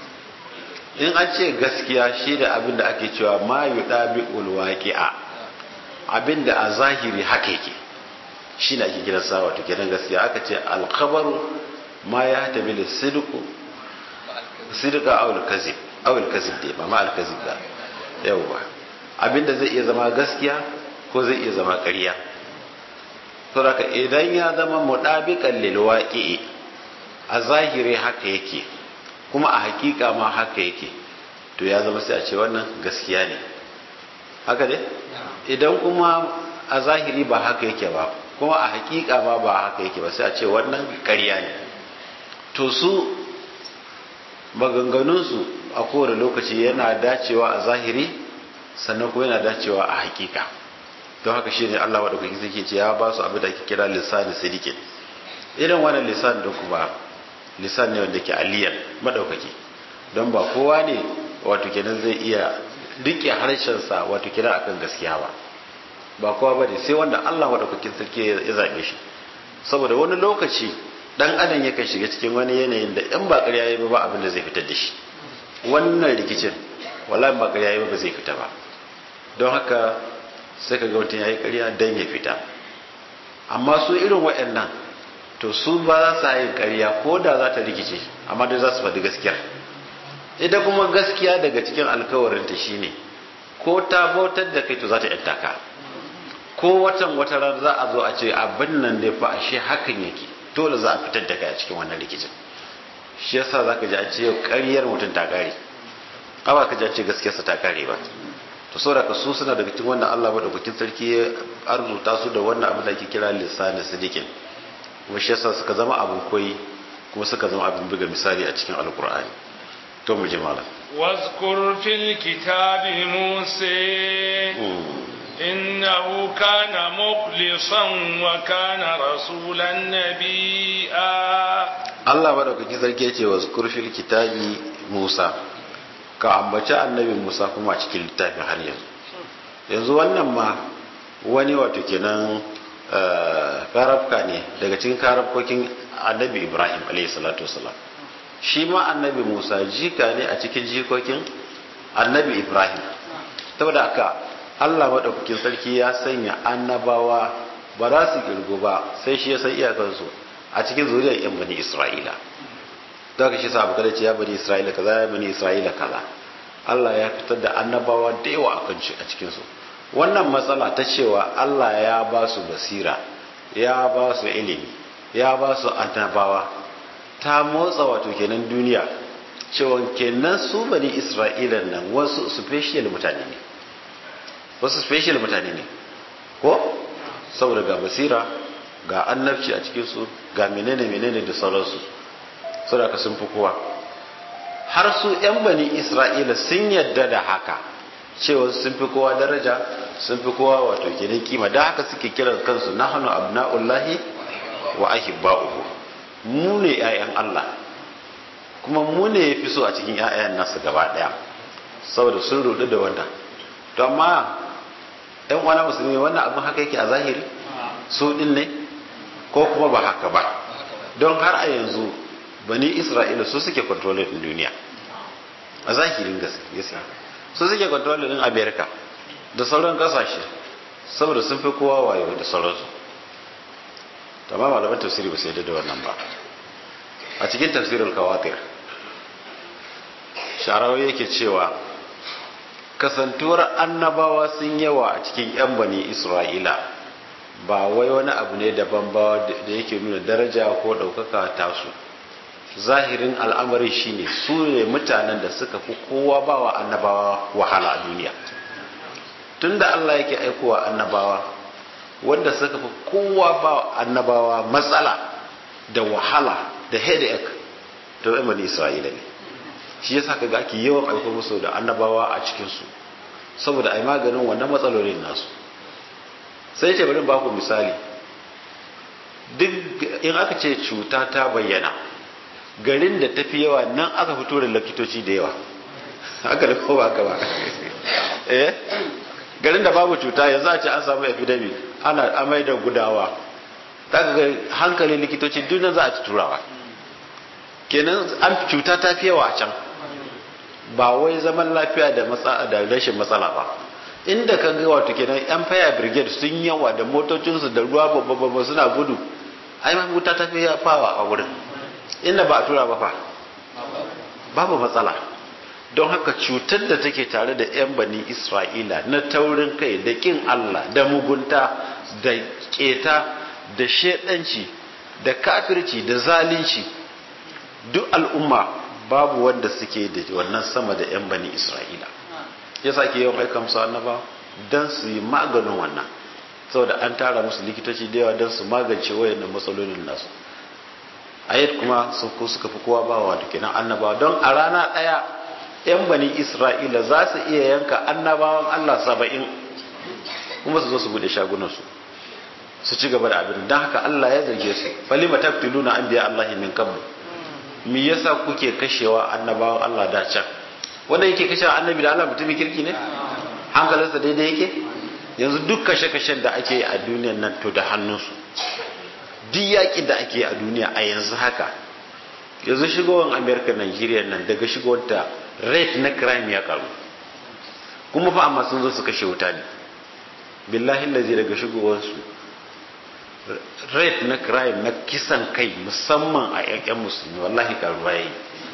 B: in an ce gaskiya shi da abinda ake cewa ma yuɗa bi ulwaƙi'a abinda a zahiri haka yake shi ne ake kiran sa wato kenan gaskiya aka ce alkhabaru ma ya tabi da sidku sidqa aw al-kazib aw al-kazib dai ba ma al-kazib ba yawa abinda zai iya zama gaskiya ko zai iya zama ƙarya to haka idan ya zama mudabiqan lil waqi'i a zahiri haka yake kuma a hakika ma haka yake to ya zama sai a ce wannan gaskiya ne haka ne idan kuma a zahiri ba haka yake ba kuma a hakika ba ba haka yake ba sai a ce wannan ƙarya ne to su maganganunsu a kowane lokaci yana dacewa a zahiri sannan kuma yana dacewa a hakika don haka shi ne Allah wadda kuke suke ce ya ba su abin da ake kira lisani sidikin irin wannan lisan da kuma lisan ne wanda ke aliyan madaukaki don ba kowa ne wato kenan zai iya rike harshensa wato kenan akan gaskiya ba ba kowa ba ne sai wanda Allah madaukakin sarki ya zaɓe shi saboda wani lokaci dan adam yakan shiga cikin wani yanayin da in ba ƙarya yayi ba abin da zai fitar da shi wannan rikicin wallahi ba ƙarya yayi ba zai fita ba don haka sai ka ga mutum yayi ƙarya dan ya fita amma su irin waɗannan to su ba za su yi ƙarya ko da za ta rikice amma dai za su faɗi gaskiya ita kuma gaskiya daga cikin alkawarinta shine ko ta bautar da kai to za ta yanta ka ko watan wata ran za a zo a ce abin nan dai fa ashe hakan yake dole za a fitar da kai a cikin wannan rikicin shi yasa za ka ji a ce yau ƙaryar mutum ta ƙare ba ka ji a ce gaskiyarsa ta ƙare ba to saboda ka su suna daga cikin wannan Allah madaukakin sarki ya arzuta su da wannan abin da ake kira lisanin sidikin kuma shi yasa suka zama abin koyi kuma suka zama abin buga misali a cikin alkur'ani to mu ji malam
A: واذكر في الكتاب موسى إنه كان مخلصا وكان رسولا نبيا
B: Allah madaukakin sarki ya ce wa zukur fil kitabi Musa ka ambaci annabi Musa kuma a cikin littafin har yanzu yanzu wannan ma wani wato kenan karafka ne daga cikin karafkokin annabi Ibrahim alayhi salatu wasalam shi ma annabi Musa jika ne a cikin jikokin annabi Ibrahim saboda haka Allah maɗaukakin sarki ya sanya annabawa ba za su kirgo ba sai shi ya san iyakansu a cikin zuriyar yan bani Isra'ila don haka shi sa abu kada ce ya bani Isra'ila kaza ya bani Isra'ila kaza Allah ya fitar da annabawa da yawa a kan a cikinsu wannan matsala ta cewa Allah ya ba su basira ya ba su ilimi ya ba su annabawa ta motsa wato kenan duniya cewa kenan su bani Isra'ila nan wasu special mutane ne wasu special mutane ne ko saboda ga basira ga annabci a cikinsu ga menene menene da sauransu saboda ka sun fi kowa har su 'yan bani isra'ila sun yadda da haka cewa sun fi kowa daraja sun fi kowa wato kenan kima da haka suke kiran kansu nahnu abna'ullahi wa ahibba'uhu mu ne 'ya'yan Allah kuma mu ne yafi so a cikin 'ya'yan nasu gaba daya saboda sun rudu da wannan to amma ɗan uwana musulmi wannan abin haka yake a zahiri su ɗin ne ko kuma ba haka ba don har a yanzu bani isra'ila su suke kontrolin ɗin duniya a zahirin gaskiya su suke kontrolin ɗin amerika da sauran ƙasashe saboda sun fi kowa wayo da sauransu tamam malaman tafsiri ba sai da wannan ba a cikin tafsirin kawatir sharawa yake cewa kasantuwar annabawa sun yawa a cikin 'yan bani isra'ila ba wai wani abu ne daban ba da yake nuna daraja ko ɗaukaka tasu zahirin al'amari shine su ne mutanen da suka fi kowa ba wa annabawa wahala a duniya tunda Allah yake aikowa annabawa wanda suka fi kowa ba annabawa matsala da wahala da headache to ɗan bani isra'ila ne shi yasa kaga ake yawan aiko musu da annabawa a cikin su saboda ai maganin wannan matsalolin nasu sai ce bari ba ku misali duk in aka ce cuta ta bayyana garin da tafi yawa nan aka fito da likitoci da yawa haka da kowa haka ba eh garin da babu cuta yanzu a ce an samu epidemic ana amai da gudawa kaga ga hankalin likitoci duk za a ci turawa kenan an cuta ta fi yawa a can ba wai zaman lafiya da da rashin matsala ba inda ka ga wato kenan yan fire brigade sun yawa da motocinsu da ruwa babba suna gudu ai ma wuta ta fi fawa a wurin inda ba a tura ba fa babu matsala don haka cutar da take tare da 'yan bani isra'ila na taurin kai da kin allah da mugunta da keta da shedanci da kafirci da zalunci duk al'umma babu wanda suke da wannan sama da 'yan bani isra'ila ya sake yawan aika musu annaba don su yi maganin wannan saboda an tara musu likitoci da yawa don su magance wayannan matsalolin nasu ayat kuma sun ko suka fi kowa bawa da kenan annabawa don a rana ɗaya 'yan bani isra'ila za su iya yanka annabawan allah saba'in kuma su zo su bude shagunansu su ci gaba da abin don haka allah ya zarge su falima taqtuluna anbiya allahi min qabl me yasa kuke kashewa annabawan allah da can wanda yake kashewa annabi da allah mutumin kirki ne hankalinsa daidai yake yanzu duk kashe-kashen da ake a duniyan nan to da hannunsu duk yaƙi da ake a duniya a yanzu haka yanzu shigowar amerika nigeria nan daga shigowarta rate na crime ya karu kuma fa amma sun zo su kashe wuta ne billahi lazi daga shigowarsu rate na crime na kisan kai musamman a yankin musulmi wallahi karuwa yayi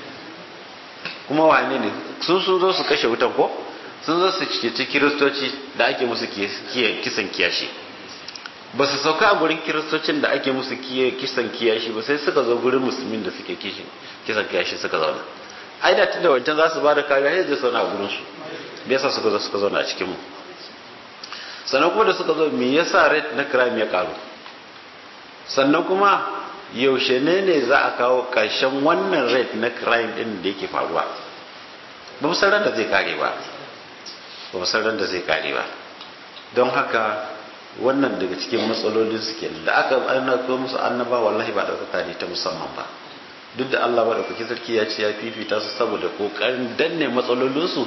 B: kuma wane ne sun sun zo su kashe wutan ko sun zo su ceci kiristoci da ake musu kisan kiyashi ba su sauka a gurin kiristocin da ake musu kisan kiyashi ba sai suka zo gurin musulmin da suke kisan kiyashi suka zauna ai da tunda wancan za su ba da kariya sai zai zauna a gurin su me yasa suka zo suka zauna a cikin mu sannan kuma da suka zo me yasa rate na crime ya karu sannan kuma yaushe ne ne za a kawo ƙarshen wannan rate na crime din da yake faruwa ba mu san ran da zai kare ba ba mu san ran da zai kare ba don haka wannan daga cikin matsalolin su kenan da aka annaba musu annaba wallahi ba ɗaukaka ne ta musamman ba duk da Allah ba ɗaukaki sarki ya ce ya fifita su saboda kokarin danne matsalolinsu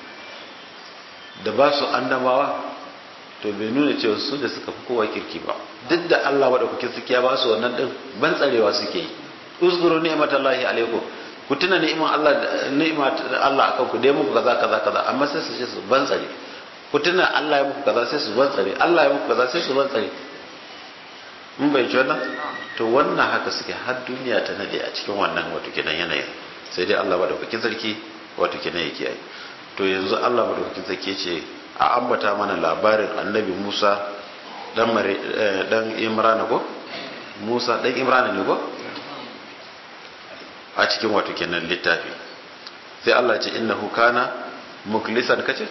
B: da ba su annabawa to bai nuna cewa su da suka fi kowa kirki ba duk da Allah ba ɗaukaki sarki ya ba su wannan ɗin ban tsarewa suke yi uzguru ni'matallahi alaikum ku tuna ni'iman Allah ni'imat Allah akan ku dai muku kaza kaza kaza amma sai su ce su ban tsare ku tuna Allah ya muku kaza sai su ban tsare Allah ya muku kaza sai su ban tsare mun bai ci wannan to wannan haka suke har duniya ta nade a cikin wannan wato kenan yanayin sai dai Allah madaukakin sarki wato kenan yake yi to yanzu Allah madaukakin sarki ce a ambata mana labarin annabi Musa dan mare dan Imran ko Musa dan Imran ne ko a cikin wato kenan littafi sai Allah ce innahu kana muklisan kace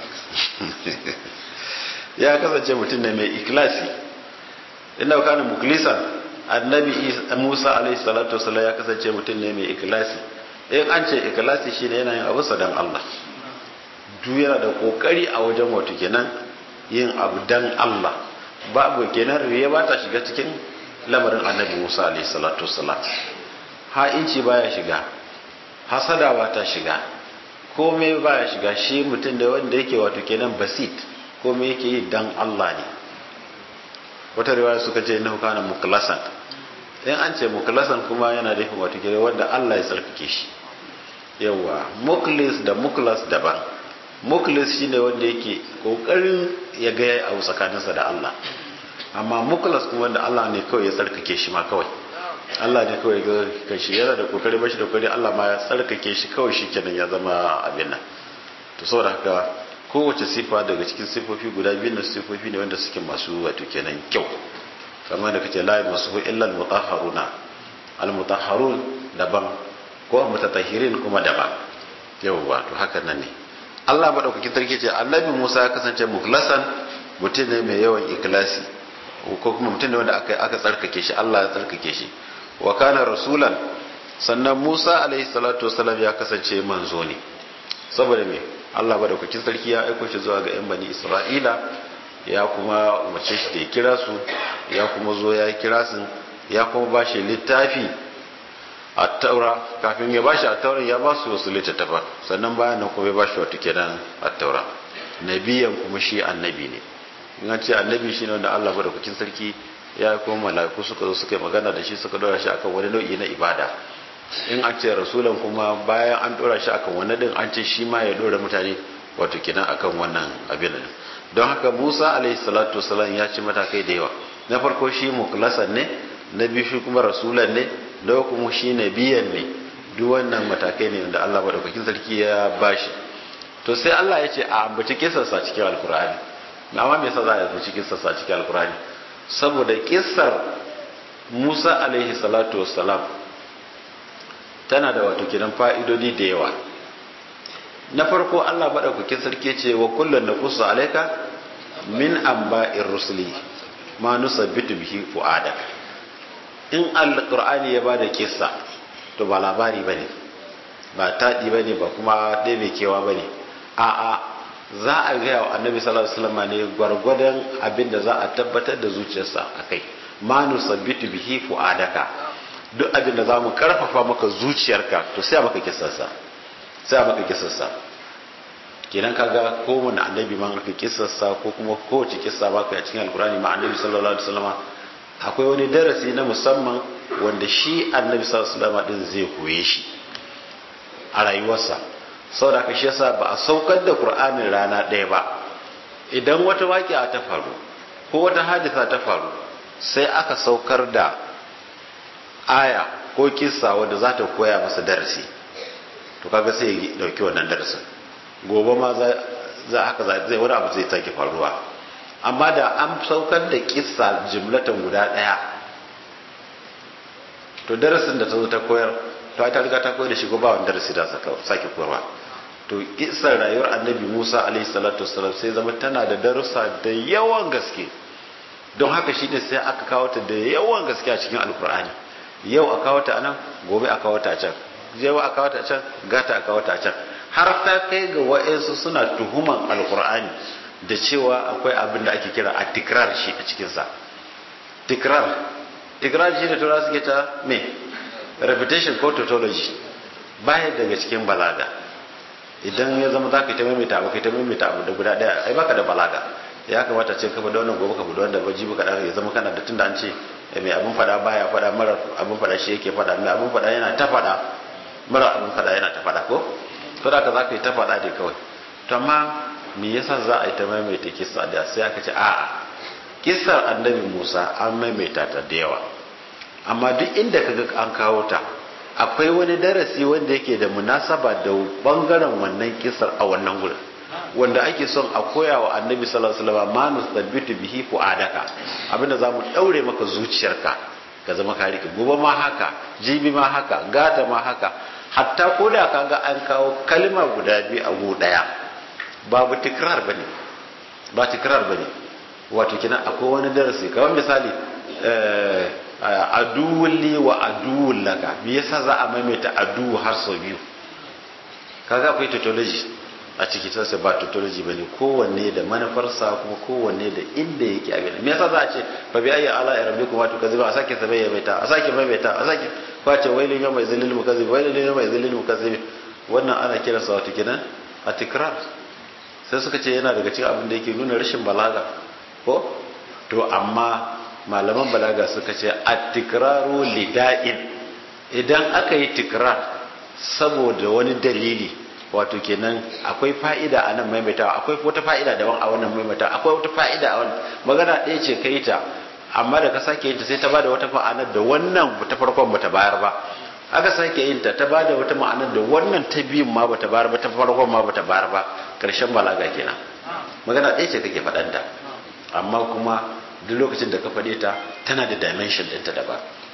B: ya kasance mutum ne mai ikhlasi innahu kana muklisan annabi Musa alaihi salatu wasallam ya kasance mutum ne mai ikhlasi in an ce ikhlasi shine yana yin abu sadan Allah duk yana da kokari a wajen wato kenan yin abu dan Allah babu kenan riya ba ta shiga cikin lamarin annabi Musa alaihi salatu wasallam ha'inci baya shiga hasada ba ta shiga komai baya shiga shi mutum da wanda yake wato kenan basit komai yake yi dan Allah ne wata riwaya suka ce innahu kana muklasan in an ce muklasan kuma yana da wato kenan wanda Allah ya tsarkake shi yawa muklis da muklas daban muklis shine wanda yake kokarin ya ga yayi abu tsakaninsa da Allah amma muklas kuma wanda Allah ne kawai ya tsarkake shi ma kawai Allah ne kawai ga kashi yana da kokari bashi da kokari Allah ma ya tsarkake shi kawai shi kenan ya zama abin nan to saboda haka kowace sifa daga cikin sifofi guda biyu na sifofi ne wanda suke masu wato kenan kyau kamar da kace la masu illa al mutahharuna al mutahharun daban ko mutatahhirin kuma daban yawwa to haka nan ne Allah madaukakin sarki ce annabi Musa ya kasance mukhlasan mutum ne mai yawan ikhlasi ko kuma mutum ne wanda aka aka tsarkake shi Allah ya tsarkake shi wa kana rasulan sannan Musa alaihi salatu wasalam ya kasance manzo ne saboda me Allah madaukakin sarki ya aiko shi zuwa ga yan bani Isra'ila ya kuma umarce shi da ya kira su ya kuma zo ya kira su ya kuma ba shi littafi a taura kafin ya ba shi a taura ya ba su wasu littattafa sannan bayan nan kuma ya ba shi wata kenan a taura nabiyan kuma shi annabi ne in an ce annabi shi ne wanda Allah madaukakin sarki ya kuma mala'iku suka zo suka yi magana da shi suka dora shi akan wani nau'i na ibada in an ce rasulan kuma bayan an dora shi akan wani din an ce shi ma ya dora mutane wato kenan akan wannan abin don haka Musa alaihi salatu wasalam ya ci matakai da yawa na farko shi mukhlasan ne na biyu shi kuma rasulan ne da kuma shi nabiyan ne duk wannan matakai ne wanda Allah madaukakin sarki ya bashi to sai Allah ya ce a ambaci kisarsa cikin alkur'ani amma me yasa za a ambaci kisarsa cikin alkur'ani saboda kisar Musa alaihi salatu wassalam tana da wato kiran fa'idodi da yawa na farko Allah madaukakin sarki ce wa kullun naqussu alayka min amba'ir rusuli ma nusabbitu bihi fu'adak in alqur'ani ya bada kissa to ba labari bane ba taɗi bane ba kuma dai mai kewa bane a'a za a gaya wa annabi sallallahu alaihi wasallam ne gwargwadon abin da za a tabbatar da zuciyarsa akai ma nusabbitu bihi fu'adaka duk abin da zamu karfafa maka zuciyarka to sai maka kissarsa sai maka kissarsa kenan kaga kowane annabi ma aka kissarsa ko kuma kowace kissa ba ka cikin alkurani ma annabi sallallahu alaihi wasallam akwai wani darasi na musamman wanda shi annabi sallallahu alaihi wasallam din zai koye shi a rayuwarsa saboda ka shi yasa ba a saukar da qur'anin rana ɗaya ba idan wata waƙiya ta faru ko wata hadisa ta faru sai aka saukar da aya ko kissa wanda za ta koya masa darasi to kaga sai ya dauki wannan darasin gobe ma za haka zai wani abu zai take faruwa amma da an saukar da kissa jimlatan guda ɗaya to darasin da ta zo ta koyar to ta riga ta koyar da shi ko ba wani darasi da sake koyarwa to kissar rayuwar annabi Musa alaihi salatu wasallam sai zama tana da darussa da yawan gaske don haka shine sai aka kawo ta da yawan gaske a cikin alkur'ani yau a kawo ta anan gobe a kawo ta a can yau a kawo ta a can gata a kawo ta a can har ta kai ga wa'ansu suna tuhuman alkur'ani da cewa akwai abin da ake kira a tikrar shi a cikinsa tikrar tikrar shi da tura suke ta me reputation ko tautology baya daga cikin balaga idan ya zama za ka ta maimaita abu ka ta maimaita abu da guda daya ai baka da balaga ya kamata ce kafa da wannan gobe ka da wanda ba jibi ka ya zama kana da tunda an ce mai abin fada baya fada mara abin fada shi yake fada mai abin fada yana ta fada mara abin fada yana ta fada ko to da ka za ka yi ta fada dai kawai to amma me yasa za a yi ta maimaita kissa da sai aka ce a'a kissar annabi Musa an maimaita ta da yawa amma duk inda kaga an kawo ta akwai wani darasi wanda yake da munasaba da bangaren wannan kissar a wannan gurin wanda ake son a koya wa annabi sallallahu alaihi wasallam manus thabbitu bihi fuadaka abinda zamu daure maka zuciyarka ka zama ka rike gobe ma haka jibi ma haka gata ma haka hatta ko da kaga an kawo kalma guda biyu a gu daya babu tikrar bane ba tikrar bane wato kina akwai wani darasi kamar misali aduwulli wa aduwul laka me yasa za a maimaita aduwu har sau biyu kaga akwai tautology a ciki sai ba tautology bane kowanne da manufarsa kuma kowanne da inda yake abin me yasa za a ce fa bi ayyi ala rabbikum wa tukazzibu a sake sabai maimaita a sake maimaita a sake kwace wailin yawma izlil mukazzib wailin yawma izlil mukazzib wannan ana kiransa wato kenan a tikrar sai suka ce yana daga cikin abin da yake nuna rashin balaga ko to amma malaman balaga suka ce at-tikraru lida'in idan aka yi tikrar saboda wani dalili wato kenan akwai fa'ida a nan maimaitawa akwai wata fa'ida daban a wannan maimaitawa akwai wata fa'ida a wannan magana ɗaya ce kai ta amma da ka sake yin ta sai ta bada wata ma'anar da wannan ta farkon bata bayar ba aka sake yin ta ta bada wata ma'anar da wannan ta biyun ma bata bayar ba ta farkon ma bata bayar ba karshen balaga kenan magana ɗaya ce kake faɗanta amma kuma duk lokacin da ka faɗe ta tana da dimension ɗinta daban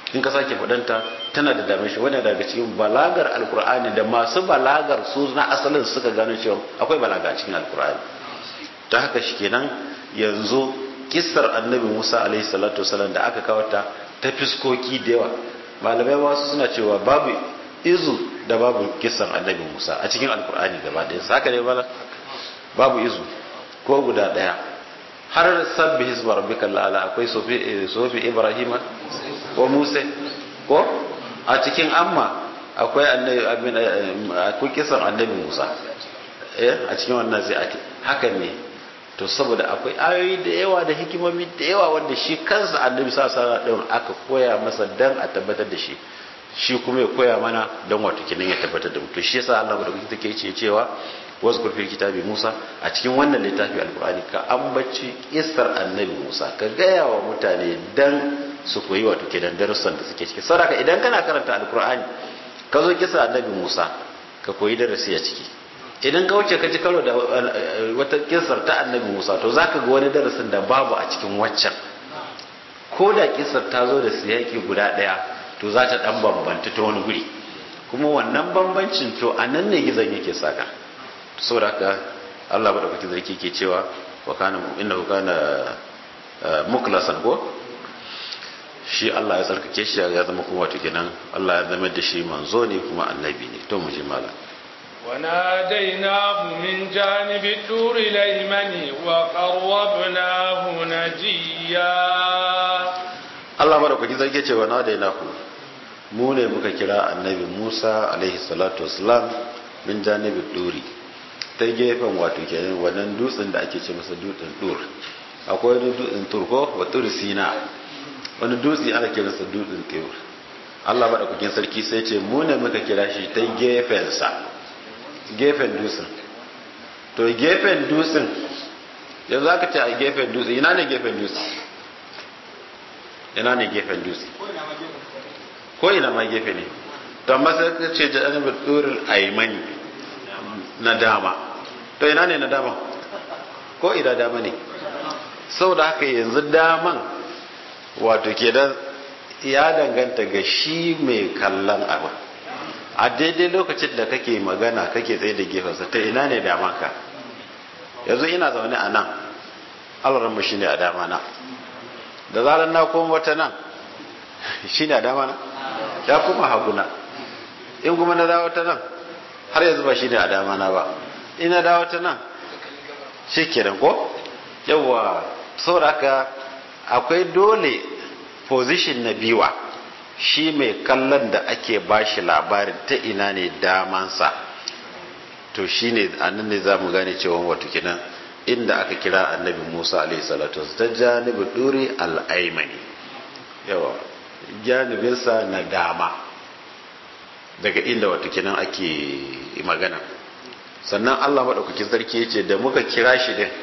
B: in ka sake faɗanta tana da dame shi wani daga cikin balagar alkur'ani da masu balagar su na asalin suka gano cewa akwai balaga a cikin alkur'ani ta haka shi kenan yanzu kissar annabi musa alaihi salatu wasalam da aka kawo ta ta fiskoki da yawa malamai wasu suna cewa babu izu da babu kissar annabi musa a cikin alkur'ani gaba ɗaya haka ne bala babu izu ko guda ɗaya har sabbi hisba rabbika la'ala akwai sofi ibrahima ko musa ko a cikin amma akwai annabi akwai kisan annabi musa eh a cikin wannan zai ake hakan ne to saboda akwai ayoyi da yawa da hikimomi da yawa wanda shi kansa annabi sa sa din aka koya masa dan a tabbatar da shi shi kuma ya koya mana dan wato kinan ya tabbatar da mu to shi yasa Allah madaukakin take ce cewa wazkur fil kitabi Musa a cikin wannan littafi alqur'ani ka ambaci kissar annabi Musa ka gaya wa mutane dan su koyi wato kenan darussan da suke ciki saboda idan kana karanta alqur'ani ka zo kissar annabi Musa ka koyi darasi a ciki idan ka wuce ka ji karo da wata kissar ta annabi Musa to zaka ga wani darasin da babu a cikin waccan ko da kissar ta zo da siyaki guda daya to za ta dan bambanta ta wani guri kuma wannan bambancin to a nan ne gizon yake saka saboda haka Allah madaukakin sarki ke cewa wa kana innahu kana muklasan ko shi Allah ya tsarkake shi ya zama kuma wato kenan Allah ya zama da shi manzo ne kuma annabi ne to mu ji malam
A: وناديناه من جانب الدور الأيمن وقربناه نجيا
B: Allah madaukakin sarki ce wa nadainahu mu ne muka kira annabi Musa alaihi salatu wassalam min janibi duri ta gefen wato kenan wannan dutsen da ake ce masa dutsen dur akwai wani dutsen tur ko wa tur sina wani dutse ana kira sa dutsen tur Allah madaukakin sarki sai ce mu ne muka kira shi ta gefen sa gefen dutsen to gefen dutsen yanzu aka ce a gefen dutsen ina ne gefen dutsen ina ne gefen dutsen ko ina ma gefe ne to amma sai ka ce janibul durul aymani na dama to ina ne na dama ko ina dama ne saboda haka yanzu daman wato ke da ya danganta ga shi mai kallon abu a daidai lokacin da kake magana kake tsaye da gefensa ta ina ne dama ka yanzu ina zaune a nan alaranmu shi ne a dama na da zarar na koma wata nan shi ne a dama na ya kuma haguna in kuma na dawo ta nan har yanzu ba shi ne a dama na ba ina dawo ta nan shi kenan ko yawa sauraka akwai dole position na biwa shi mai kallon da ake bashi labarin ta ina ne damansa to shi ne annan ne za mu gane cewa wato kenan inda aka kira annabi musa alaihi salatu ta janibi duri al'aimani yawa janibinsa na dama daga inda wato kenan ake magana sannan Allah maɗaukakin sarki ya ce da muka kira shi din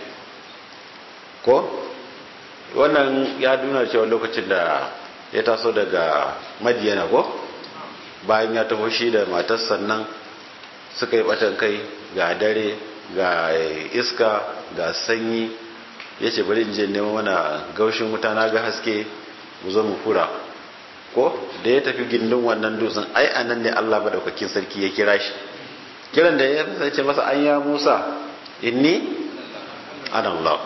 B: ko wannan ya nuna cewa lokacin da ya taso daga madiyana ko bayan ya taho shi da matar sannan suka yi batan kai ga dare ga iska ga sanyi ya ce bari in je neman mana gaushin wuta na ga haske mu zo mu fura ko da ya tafi gindin wannan dutsen ai anan ne Allah madaukakin sarki ya kira shi kiran da ya sace masa an ya Musa inni ana Allah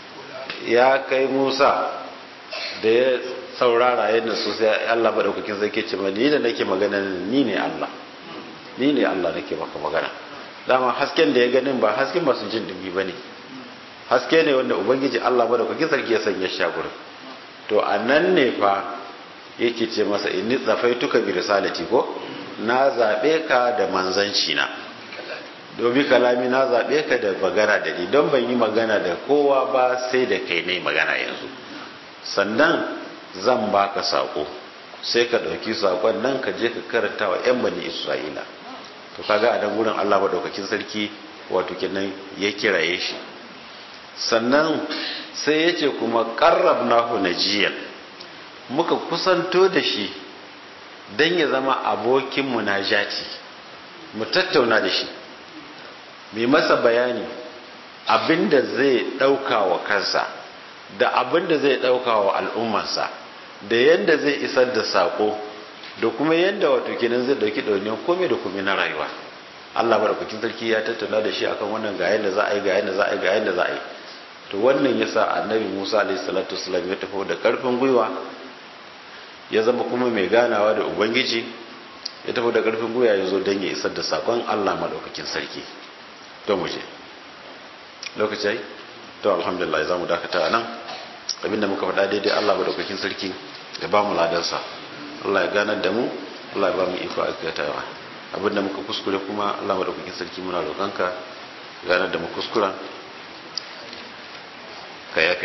B: ya kai Musa da ya saurara yadda su sai Allah madaukakin sarki ce ni da nake magana ni ne Allah ni ne Allah nake maka magana dama hasken da ya ganin ba hasken masu jin dubi bane haske ne wanda ubangiji Allah madaukakin sarki ya sanya shi a gurin to anan ne fa yake ce masa inni tsafaituka bi risalati ko na zabe ka da manzanci na domin kalami na zabe ka da magana da ni don ban yi magana da kowa ba sai da kai ne magana yanzu sannan zan baka sako sai ka dauki sakon nan ka je ka karanta wa yan bani isra'ila to kaga a dan gurin Allah madaukakin sarki wato kenan ya kiraye shi sannan sai ya ce kuma qarrabnahu najiyan muka kusanto da shi don ya zama abokin munajati mu tattauna da shi mai masa bayani abinda zai ɗauka wa kansa da abinda zai ɗauka wa al'ummarsa da yanda zai isar da sako da kuma yanda wato kenan zai dauki dauniyar komai da komai na rayuwa Allah madaukakin sarki ya tattauna da shi akan wannan ga yanda za a yi ga yanda za a yi ga yanda za a yi to wannan yasa annabi Musa alaihi salatu wasallam ya tafi da karfin gwiwa ya zama kuma mai ganawa da ubangiji ya tafi da karfin gwiwa ya zo don ya isar da sakon Allah madaukakin sarki to mu je lokaci to alhamdulillah za mu dakata nan abinda muka faɗa daidai Allah madaukakin sarki ya ba mu ladansa Allah ya ganar da mu Allah ya ba mu iko aikatawa abinda muka kuskure kuma Allah madaukakin sarki muna roƙonka ganar da mu kuskuren ka yafe